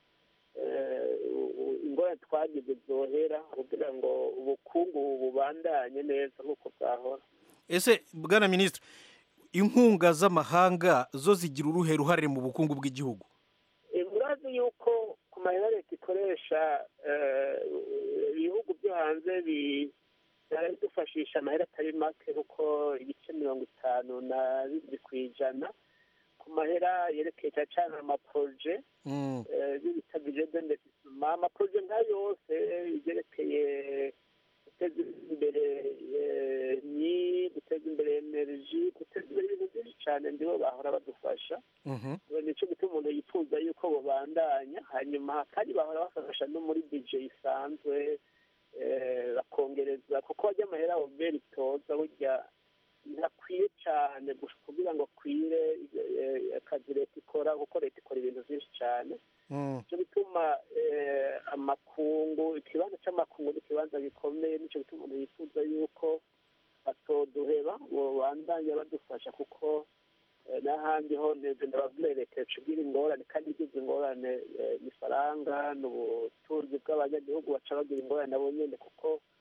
Speaker 16: eh, u- u- ingorane twagize zohera kugira ngo ubukungu bubandanye neza nk'uko bwahora
Speaker 12: ese bwana minisitiri inkunga z'amahanga zo zigira uruhe ruhare mu bukungu bw'igihugu
Speaker 16: Eh, murazi yuko ku mahera leta ikoresha eh, ibihugu byo hanze bi- biradufashisha amahera atari make kuko ibice mirongo itanu na bibiri ku ijana ku mahera yerekeye cyane cyane amaporoje
Speaker 12: Mm.
Speaker 16: eh, ibyo bita bije d'investissement amaporoje nka yose ibyerekeye guteza imbere eh, ni guteza imbere energy guteza imbere ibintu byinshi cyane ndibo bahora badufasha
Speaker 12: Mhm.
Speaker 16: nicyo gituma umuntu yifuza yuko babandanya hanyuma kandi bahora bafasha no muri bije isanzwe eh, bakongereza kuko bajya amahera oberi itoza burya ntakwiye cyane gusa kugira ngo akwire eh, akazi leta ikora kuko leta ikora ibintu byinshi cyane
Speaker 12: Mm.
Speaker 16: nicyo gituma eh, amakungu ikibanza cy'amakungu ni ikibanza gikomeye nicyo gituma umuntu yifuza yuko batoduheba ngo bandanye badufasha kuko eh, n'ahandi ho neza ndababwira leta icugira ingorane kandi igize ingorane eh, ni faranga ni ubutunzi bw'abanyagihugu baca bagira ingorane nabo nyine kuko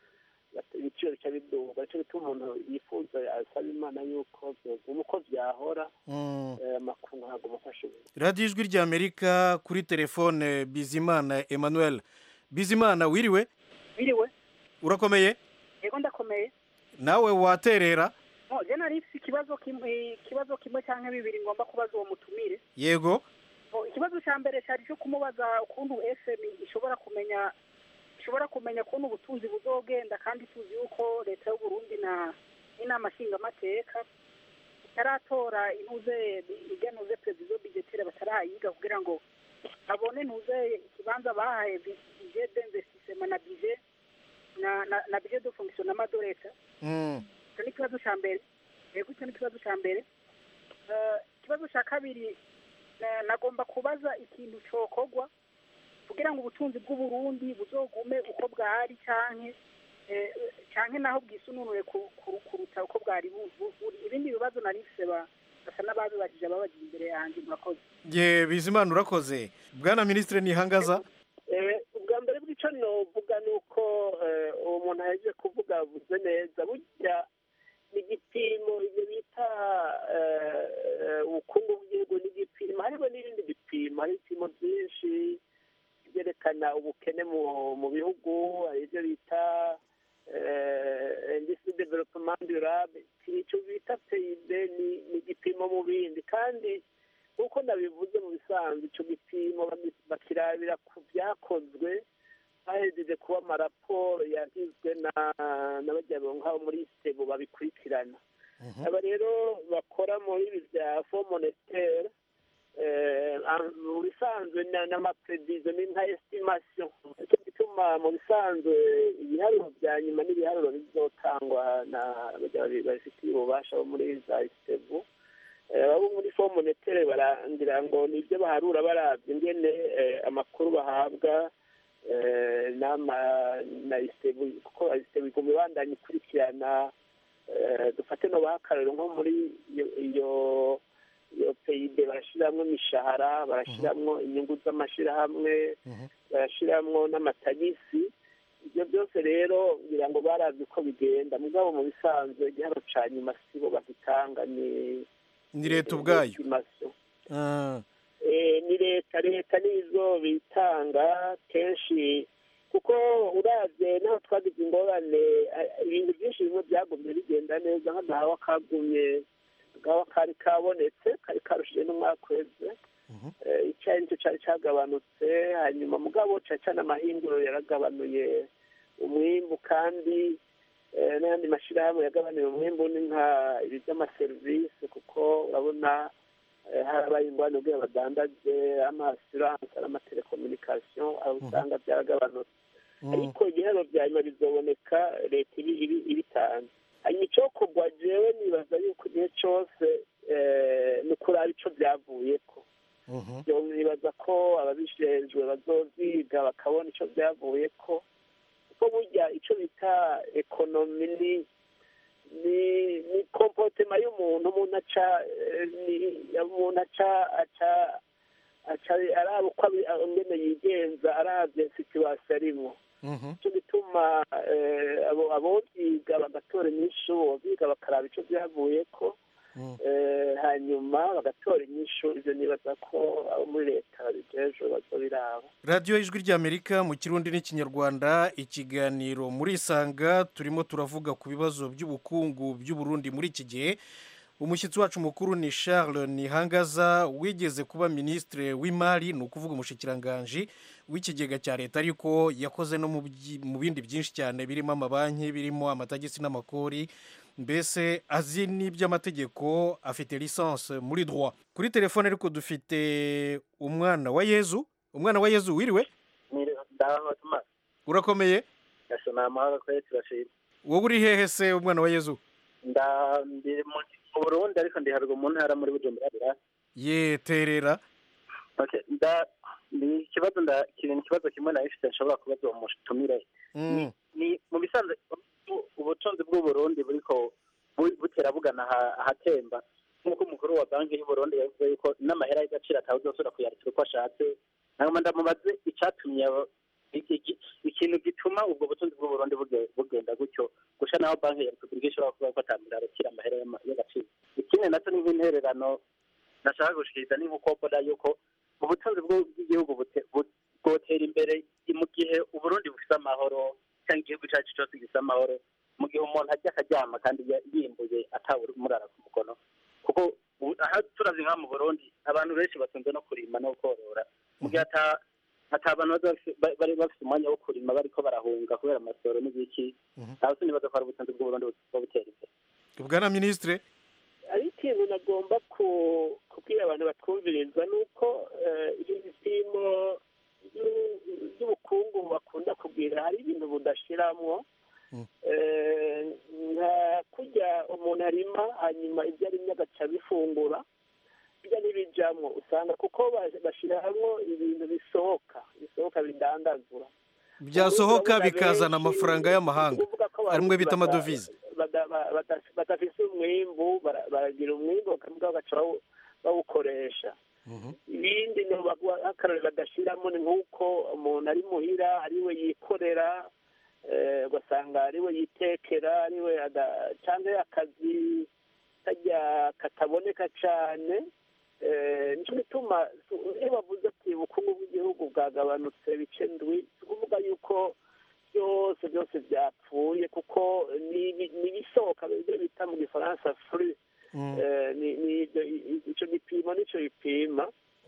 Speaker 16: bata- ibiciro bica biduga nicyo bituma umuntu yifuza asaba imana yuko byoguma uko byahora
Speaker 12: Mm.
Speaker 16: eh, amakungu ntabwo amufasha ubu
Speaker 12: radiyo ijwi ry'amerika kuri telefone bizimana emmanuel bizimana wiriwe
Speaker 18: biriwe
Speaker 12: urakomeye
Speaker 18: yego ndakomeye
Speaker 12: nawe waterera
Speaker 18: no je nari mfise ikibazo kimwe ikibazo kimwe canke bibiri ngomba kubaza uwo mutumire
Speaker 12: yego
Speaker 18: Bo, ikibazo ca mbere cari co kumubaza ukuntu fm ishobora kumenya ishobora kumenya ukuntu ubutunzi buzogenda kandi tuzi yuko leta y'uburundi na n'inama nshingamateka itaratora inuze iganuze prevision budgetaire batarayiga kugira ngo babone ntuze ikibanza bahaye budget d'investissement na budget na na, na budget de fonctionnement de leta
Speaker 12: Mm.
Speaker 18: icyo ni ikibazo cya mbere yego icyo ni ikibazo cya mbere Eh, ikibazo cya kabiri na- nagomba kubaza ikintu cyokorwa kugira ngo ubutunzi bw'uburundi buzogume uko bwari canke eh, canke naho bwisununure ku- ku- kuruta uko bwari bu- bu- buri ibindi bibazo nari mfise ba- basa n'ababibajije ababajije imbere yanjye murakoze
Speaker 12: ye bizimana urakoze bwana minisitiri nihangaza
Speaker 16: Eh, ubwa mbere bw'icyo novuga ni uko eh, uwo muntu ahejeje kuvuga avuze neza burya ni igipimo ibyo bita eh, eh, ubukungu bw'igihugu ni igipimo hariho n'ibindi bipimo hari ibipimo byinshi byerekana ubukene mu mu bihugu hari ibyo bita industry development durable icyo bita pib ni ni igipimo mu bindi kandi nk'uko nabivuze mu bisanzwe icyo gipimo bami- bakirabira ku byakozwe hahejeje kuba amaraporo yagizwe na n'abajyanama nk'abo muri sitebo babikurikirana aba rero bakora muri ibi bya fo monetaire mu bisanzwe na- n'amapredizo ni nka estimation nicyo gituma mu bisanzwe ibiharuro bya nyuma n'ibiharuro bizotangwa na bajya babi- babifitiye ububasha bo muri za sitebo abo muri fo monetaire barangira ngo nibyo baharura barabye ingene eh, amakuru bahabwa eh, n'ama na isitebu kuko isitebu iguma ibandanya ikurikirana eh, dufate no bahakarero nko muri iyo iyo iyo peyide barashiramwo imishahara barashiramwo inyungu z'amashirahamwe barashiramwo n'amatagisi ibyo byose rero ngira ngo baravye uko bigenda mugabo mu bisanzwe igihano ca nyuma sibo bagitanga ni
Speaker 12: ni leta ubwayo
Speaker 16: estimation.
Speaker 12: Ah,
Speaker 16: Eh, ni leta leta nizo bitanga kenshi kuko uravye naho twagize ingorane eh, ibintu byinshi bimwe byagumye bigenda neza nk'agahawa kagumye agahawa kari kabonetse kari karushije n'umwaka uheze Eh, icyayi nicyo cyari cyagabanutse hanyuma mugabo cyane cyane amahinguriro yaragabanuye umwimbu kandi eh, n'ayandi mashyirahamwe yagabanuye umwimbu ni nka ibi by'amaserivisi kuko urabona eh, harabaye ingwano ubwo badandaje amasiranse n'amatelekomunikasiyo aho usanga byaragabanutse ariko ibihano bya nyuma bizoboneka leta ibi ibi- ibitanze hanyuma icyokorwa jewe nibaza yuko igihe cyose eh, ni ukuraba ico byavuyeko Ibyo nibaza ko ababijejwe bazovyiga bakabona ico byavuyeko kuko burya ico bita ekonomi ni ni ni kompotema y'umuntu umuntu aca eh, ni umuntu aca aca aca araba uko abi- ingene yigenza aravye situwasiyo arimwo cyo gituma eh, abo abovyiga bagatora inyishu bovyiga bakaraba ico vyavuyeko eh, hanyuma bagatora inyishu ivyo nibaza ko abo muri leta babijejwe bazobiraba
Speaker 12: radiyo ijwi ry'amerika mu kirundi n'ikinyarwanda ikiganiro muri isanga turimo turavuga ku bibazo by'ubukungu by'uburundi muri iki gihe umushyitsi wacu mukuru ni charles nihangaza wigeze kuba minisitiri w'imari ni ukuvuga umushikiranganji w'ikigega cya leta ariko yakoze no mu byi- mu bindi byinshi cyane birimo amabanki birimo amatagisi n'amakori mbese azi n'iby'amategeko afite lisansi muri droit kuri telefone ariko dufite umwana wa yezu umwana wa yezu wiriwe
Speaker 19: ndaho tuma
Speaker 12: urakomeye
Speaker 19: gasoma amahoro kwe turashima
Speaker 12: wowe uri hehe se umwana wa yezu
Speaker 19: nda ndi mu mu burundi ariko ndi haruguru mu ntara muri bujumbura birasi
Speaker 12: yeterera
Speaker 19: okay nda ni ikibazo nda kiri ni ikibazo kimwe na ifite nshobora kubaza uwo mutumire
Speaker 12: Mm.
Speaker 19: ni mu bisanzwe ubu- ubutunzi bw'uburundi buriko bu- butera bugana aha- ahatemba nk'uko umukuru wa banki y'uburundi yavuze yuko n'amahera y'agaciro atawuzosubira kuyarikira uko ashatse hanyuma ndamubaze icatumye abo- iki- iki- ikintu gituma bituma ubwo butunzi bw'uburundi buge- bugenda gutyo gusa naho banki ya repubulika ishobora kuvuga ko atambira arakira amahera y'ama- y'agaciro ikindi nacyo ni nk'intererano nashaka gushikiriza ni nk'uko mbona yuko ubutunzi bw'u- bw'igihugu bute- bu- bwotera imbere mu gihe uburundi bufite amahoro cyangwa igihugu cyacu cyose gifite amahoro mu gihe umuntu ajya akaryama kandi ya- yimbuye atawumurara ku mukono kuko ubu- aha turavye nka mu burundi abantu benshi batunze no kurima no korora mu gihe ata ata abantu baza bafise- ba- bari bafite umwanya wo kurima bariko barahunga kubera amasoro n'ibiki aho sinibaza ko hari ubutunzi bw'uburundi buba butera imbere
Speaker 12: bwana minisitire
Speaker 16: hari ikintu nagomba ku- kubwira abantu batwumviriza ni uko eh, ibyo bipimo by'u- by'ubukungu bakunda kugira hari ibintu budashiramwo Eh, nka kurya umuntu arima hanyuma ibyo arimye agaca bifungura bijya n'ibijamwo usanga kuko ba- bashiramwo ibintu bisohoka bisohoka bidandazura
Speaker 12: byasohoka bikazana amafaranga y'amahanga arimwe bita amadovize
Speaker 16: bada- ba- bada- badafise umwimbu bara- baragira umwimbu bakavuga bagaca bawu- bawukoresha ibindi ni bagwa- akarorero badashiramo ni nk'uko umuntu ari muhira ariwe yikorera eh, ugasanga ariwe yitekera ariwe ada- cyangwa akazi kajya kataboneka cyane eh, nicyo gituma su- iyo bavuze ati ubukungu bw'igihugu bwagabanutse bice ndwi si ukuvuga yuko byose byose byapfuye kuko ni ni- ni ibisohoka ibyo bita mu gifaransa furi Eh, ni ni ibyo- i- i- icyo gipimo nicyo bipima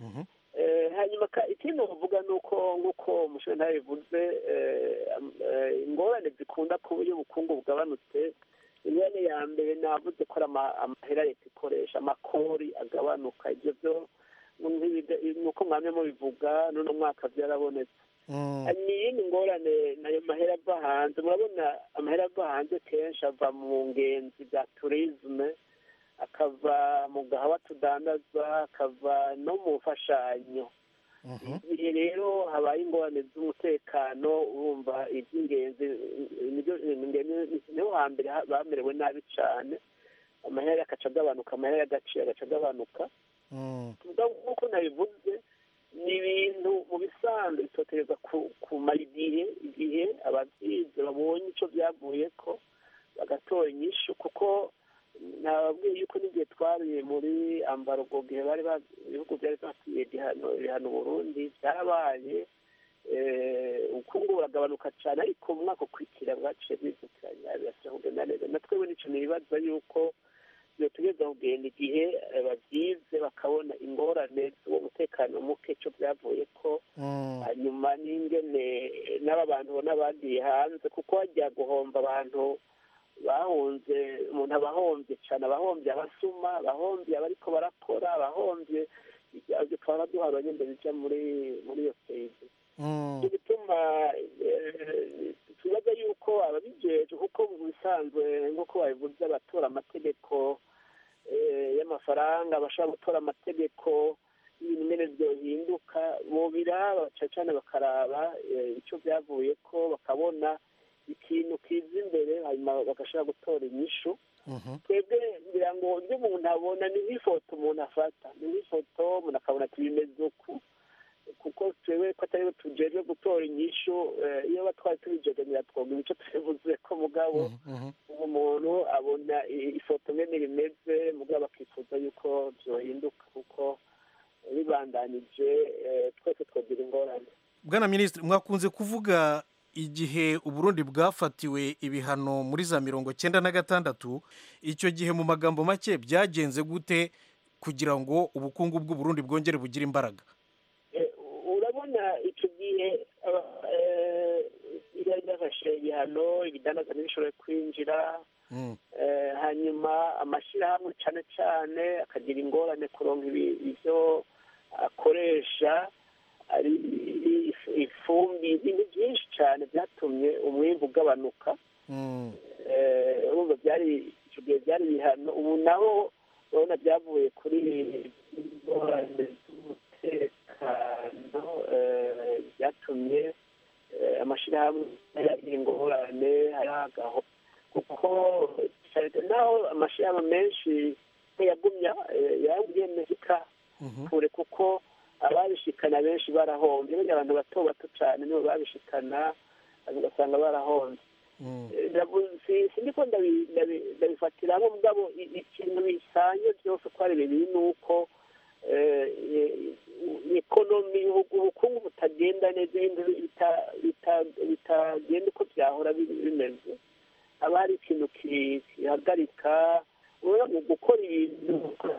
Speaker 16: Eh, hanyuma ka- ikindi bavuga ni uko nk'uko umusore ntabivuze eh, am- eh, ingorane zikunda kuba iyo ubukungu bugabanutse ingorane ya mbere navuze ko ari ama- amahera leta ikoresha amakori agabanuka ibyo byo nk'ibida- nuko mwamye mubivuga n'uno mwaka byarabonetse ni iyindi ngorane nayo mahera ava hanze murabona amahera ava hanze kenshi ava mu ngenzi bya turizme akava mu gahawa tudandaza akava no mu mfashanyo igihe rero habaye ingorane z'umutekano urumva iby'ingenzi nibyo niho hambere ha- bamerewe nabi cyane amahera agaca agabanuka amahera y'agaciro agaca agabanuka tuvuga nk'uko nabivuze ni ibintu mu bisanzwe bitotereza kumara igihe igihe ababyize babonye icyo byavuye ko bagatora inyishu kuko nababwiye yuko n'igihe twariye muri ambarugo gihe bari ba- ibihugu byari bafitiye igihano ibihano Burundi byarabaye eh, ubukungu buragabanuka cyane ariko mu mwaka ukurikira bwaciye bwizukiranya birasaba kugenda neza na twebwe nicyo nibaza yuko tugeza kugenda igihe eh, babyize bakabona ingorane z'uwo mutekano muke cyo byavuye ko hanyuma n'ingene eh, n'aba bantu ubona bagiye hanze kuko hajya guhomba abantu bahunze umuntu aba ahombye cyane abahombye abasuma abahombye abariko barakora abahombye ibyo twaba duhaba nyine bija muri muri iyo stage icyo gituma eh, tubaza yuko ababijeje kuko mu bisanzwe nk'uko babivuze abatora amategeko eh, y'amafaranga abashobora gutora amategeko y'ibintu nyine byohinduka bobiraba cyane cyane bakaraba eh, icyo byavuye ko bakabona ikintu kiza imbere hanyuma bagashobora gutora inyishu twebwe ngira ngo ibyo umuntu abona ni nk'ifoto umuntu afata ni nk'ifoto umuntu akabona ati bimeze uku kuko twebwe ko atari we tujejwe gutora inyishu eh, iyo batwari tubijeganira twumva imico tubivuze ko mugabo ubu umuntu abona i- ifoto ngene rimeze mugabo akifuza yuko byohinduka kuko bibandanije eh, twese twagira ingorane
Speaker 12: bwana minisitiri mwakunze kuvuga igihe uburundi bwafatiwe ibihano muri za mirongo cyenda na gatandatu icyo gihe mu magambo make byagenze gute kugira ngo ubukungu bw'uburundi bwongere bugire imbaraga
Speaker 16: urabona icyo gihe aba- eh, byari byafashe ibihano ibidandaza ntibishobore kwinjira eh, hanyuma amashyirahamwe cyane cyane akagira ingorane kuronka ibi- ibyo akoresha ari if- ifumbi ibintu byinshi cyane byatumye umwimbu ugabanuka Eh, urumva byari icyo gihe byari ibihano ubu naho urabona byavuye kuri ingorane z'umutekano eh, byatumye eh, amashyirahamwe yagira ingorane hari agaho kuko cyane naho amashyirahamwe menshi ntiyagumya eh, yagiye muzika kure kuko ababishikana benshi barahombye burya abantu bato bato cyane nibo babishikana ugasanga barahonze sindiko ndabifatira hamwe mugabo ikintu bisanye byose uko ari bibiri ni uko ekonomi ubukungu butagenda neza ibintu bitagenda uko byahora bimeze haba hari ikintu kihagarika mu gukora ibintu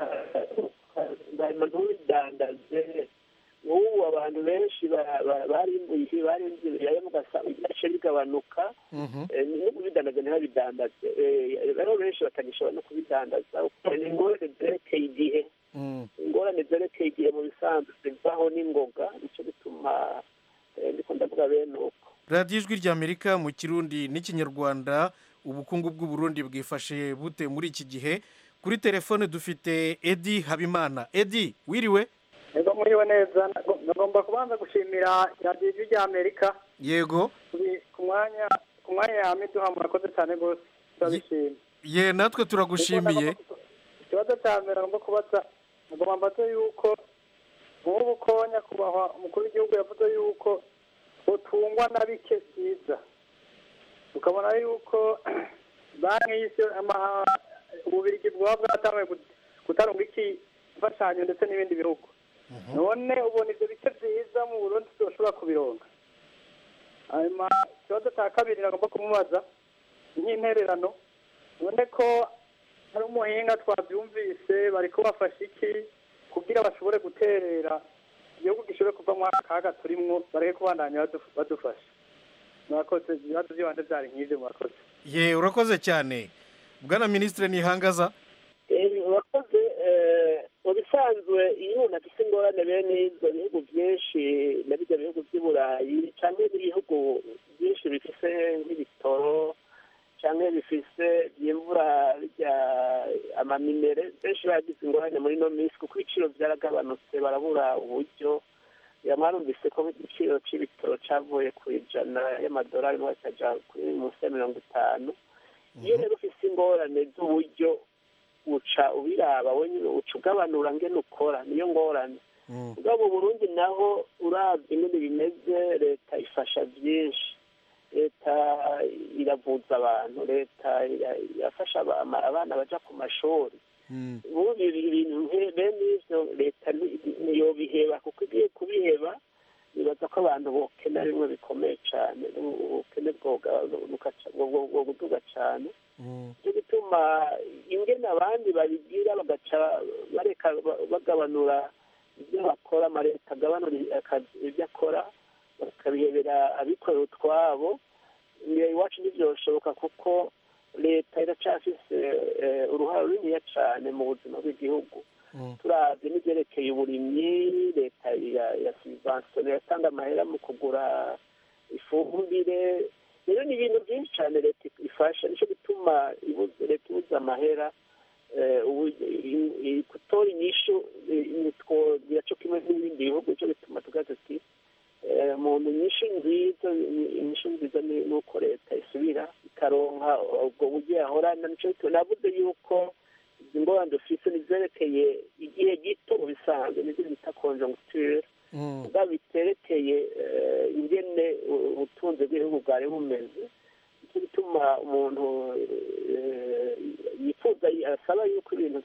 Speaker 16: ntubidandaze nk'ubu abantu benshi barimbuye barinze ibiraya bigace bigabanuka no kubidandaza ntibabidandaze rero benshi batagishobora no kubidandaza ni ingorane zerekeye igihe ingorane zerekeye igihe mu bisanzwe zivaho n'ingoga nicyo bituma ndiko ndavuga bene uko
Speaker 12: radiyo ijwi ry'amerika mu kirundi n'ikinyarwanda ubukungu bw'uburundi bwifashe bute muri iki gihe kuri telefone dufite edi habimana edi wiriwe
Speaker 20: ego muriwe neza ngomba kubanza gushimira radiyo ijwi ry'amerika
Speaker 12: yego
Speaker 20: ku mwanya ku mwanya yawe duha murakoze cyane rwose turabishima
Speaker 12: ye natwe turagushimiye
Speaker 20: ikibazo cya mbere ngomba kubaza ngomba mbaze yuko nk'ubu ko nyakubahwa umukuru w'igihugu yavuze yuko utungwa na bike byiza ukabona yuko banki y'isi ububirigi bwaba bwatangiye gutarunga iki imfashanyo ndetse n'ibindi bihugu none ubona ibyo bice byiza mu burundi tudashobora kubironga hanyuma ikibazo cya kabiri nagomba kumubaza nk'intererano none ko hari umuhinga twabyumvise bari kubafasha iki kugira bashobore guterera igihugu gishobore kuva muri aka kaga turimwo bareke kubandanya badufasha murakoze ibibazo by'ibanze byari nk'ibyo murakoze
Speaker 12: ye urakoze cyane bwana minisitiri ntihangaza
Speaker 16: urakoze mu bisanzwe iyo umuntu afite ingorane bene izo bihugu byinshi na bijya bihugu by'i burayi cyangwa ibihugu byinshi bifite nk'ibitoro cyangwa bifise byimvura bijya amaminere benshi bagize ingorane muri ino minsi kuko ibiciro byaragabanutse barabura uburyo mwarumvise ko igiciro cy'ibitoro cyavuye ku ijana y'amadolari n'uwakajya kuri munsi ya mirongo itanu iyo rero ufite ingorane z'uburyo uca ubiraba wenyine uca ugabanura ngene ukora niyo ngorane ubwo mu burundi naho urabye ingene bimeze leta ifasha byinshi leta iravuza abantu leta irafasha abana baja ku mashuri ubu ibintu bene ivyo leta ntiyobiheba kuko igiye kubiheba nibaza ko abantu bokena bimwe bikomeye cyane ubukene bwoguduga cyane cyo gituma ingene abandi babigira bagaca bareka bagabanura ibyo bakora amaleta agabanura ibyo akora bakabihebera abikorera utwabo iwacu ntibyoshoboka kuko leta iracyafise uruhare runiniya cyane mu buzima bw'igihugu turabye n'ibyerekeye uburimyi leta ya sivansoni yatanga amahera mu kugura ifumbire rero ni ibintu byinshi cyane leta ifasha nicyo gituma leta ibuze amahera gutora inyishu biraco kimwe n'ibindi bihugu nicyo gituma tugaze ati umuntu inyishu nziza inyishu nziza ni uko leta isubira ikaronka ubwo buryo yahorana nicyo gituma navuze yuko izi ngorane dufise nizerekeye igihe gito mu bisanzwe nibyo bita konjoncture ubwa biterekeye ingene ubutunzi bw'igihugu bwari bumeze nicyo gituma umuntu yifuza asaba yuko ibintu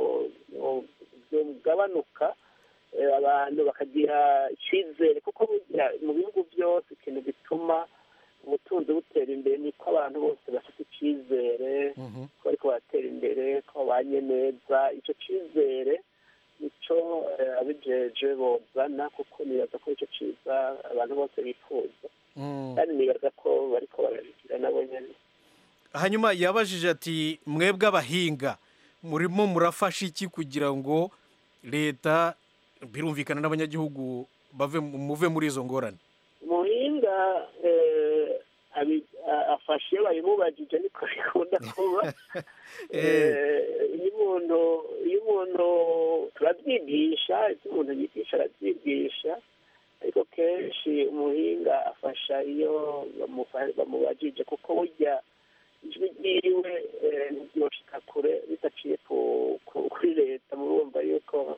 Speaker 16: byogabanuka abantu bakagira icyizere kuko mu bihugu byose ikintu gituma ubutunzi butera imbere niko abantu bose bafite icyizere ko bariko baratera imbere ko babanye neza icyo cyizere nicyo abijeje bozana kuko nibaza ko icyo cyiza abantu bose bifuza kandi nibaza ko bariko barabigira nabo nyene
Speaker 12: hanyuma yabajije ati mwebwe abahinga murimo murafasha iki kugira ngo leta birumvikana n'abanyagihugu bave muve muri izo ngorane
Speaker 16: umuhinga afashe iyo babimubajije niko bikunda kuba iyo umuntu iyo umuntu turabyigisha ibyo umuntu yigisha arabyigisha ariko kenshi umuhinga afasha iyo bamubajije kuko burya ijwi ryiwe ntibyoshika kure bidaciye kuri leta murumva yuko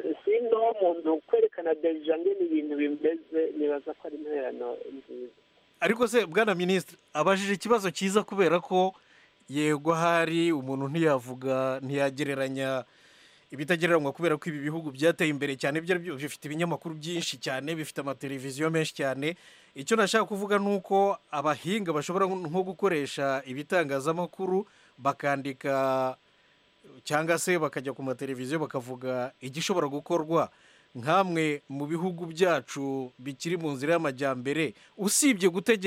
Speaker 16: sino muntu kwerekana deja ngene ibintu bimeze nibaza ko ari intererano nziza
Speaker 12: ariko se bwana minisitiri abajije ikibazo cyiza kubera ko yego ahari umuntu ntiyavuga ntiyagereranya ibitagereranywa kubera ko ibi bihugu byateye imbere cyane ibyo ari byo bifite ibinyamakuru byinshi cyane bifite amateleviziyo menshi cyane icyo nashaka kuvuga ni uko abahinga bashobora nko gukoresha ibitangazamakuru bakandika cyangwa se bakajya ku mateleviziyo bakavuga igishobora gukorwa nk'amwe mu bihugu byacu bikiri mu nzira y'amajyambere usibye gutegeka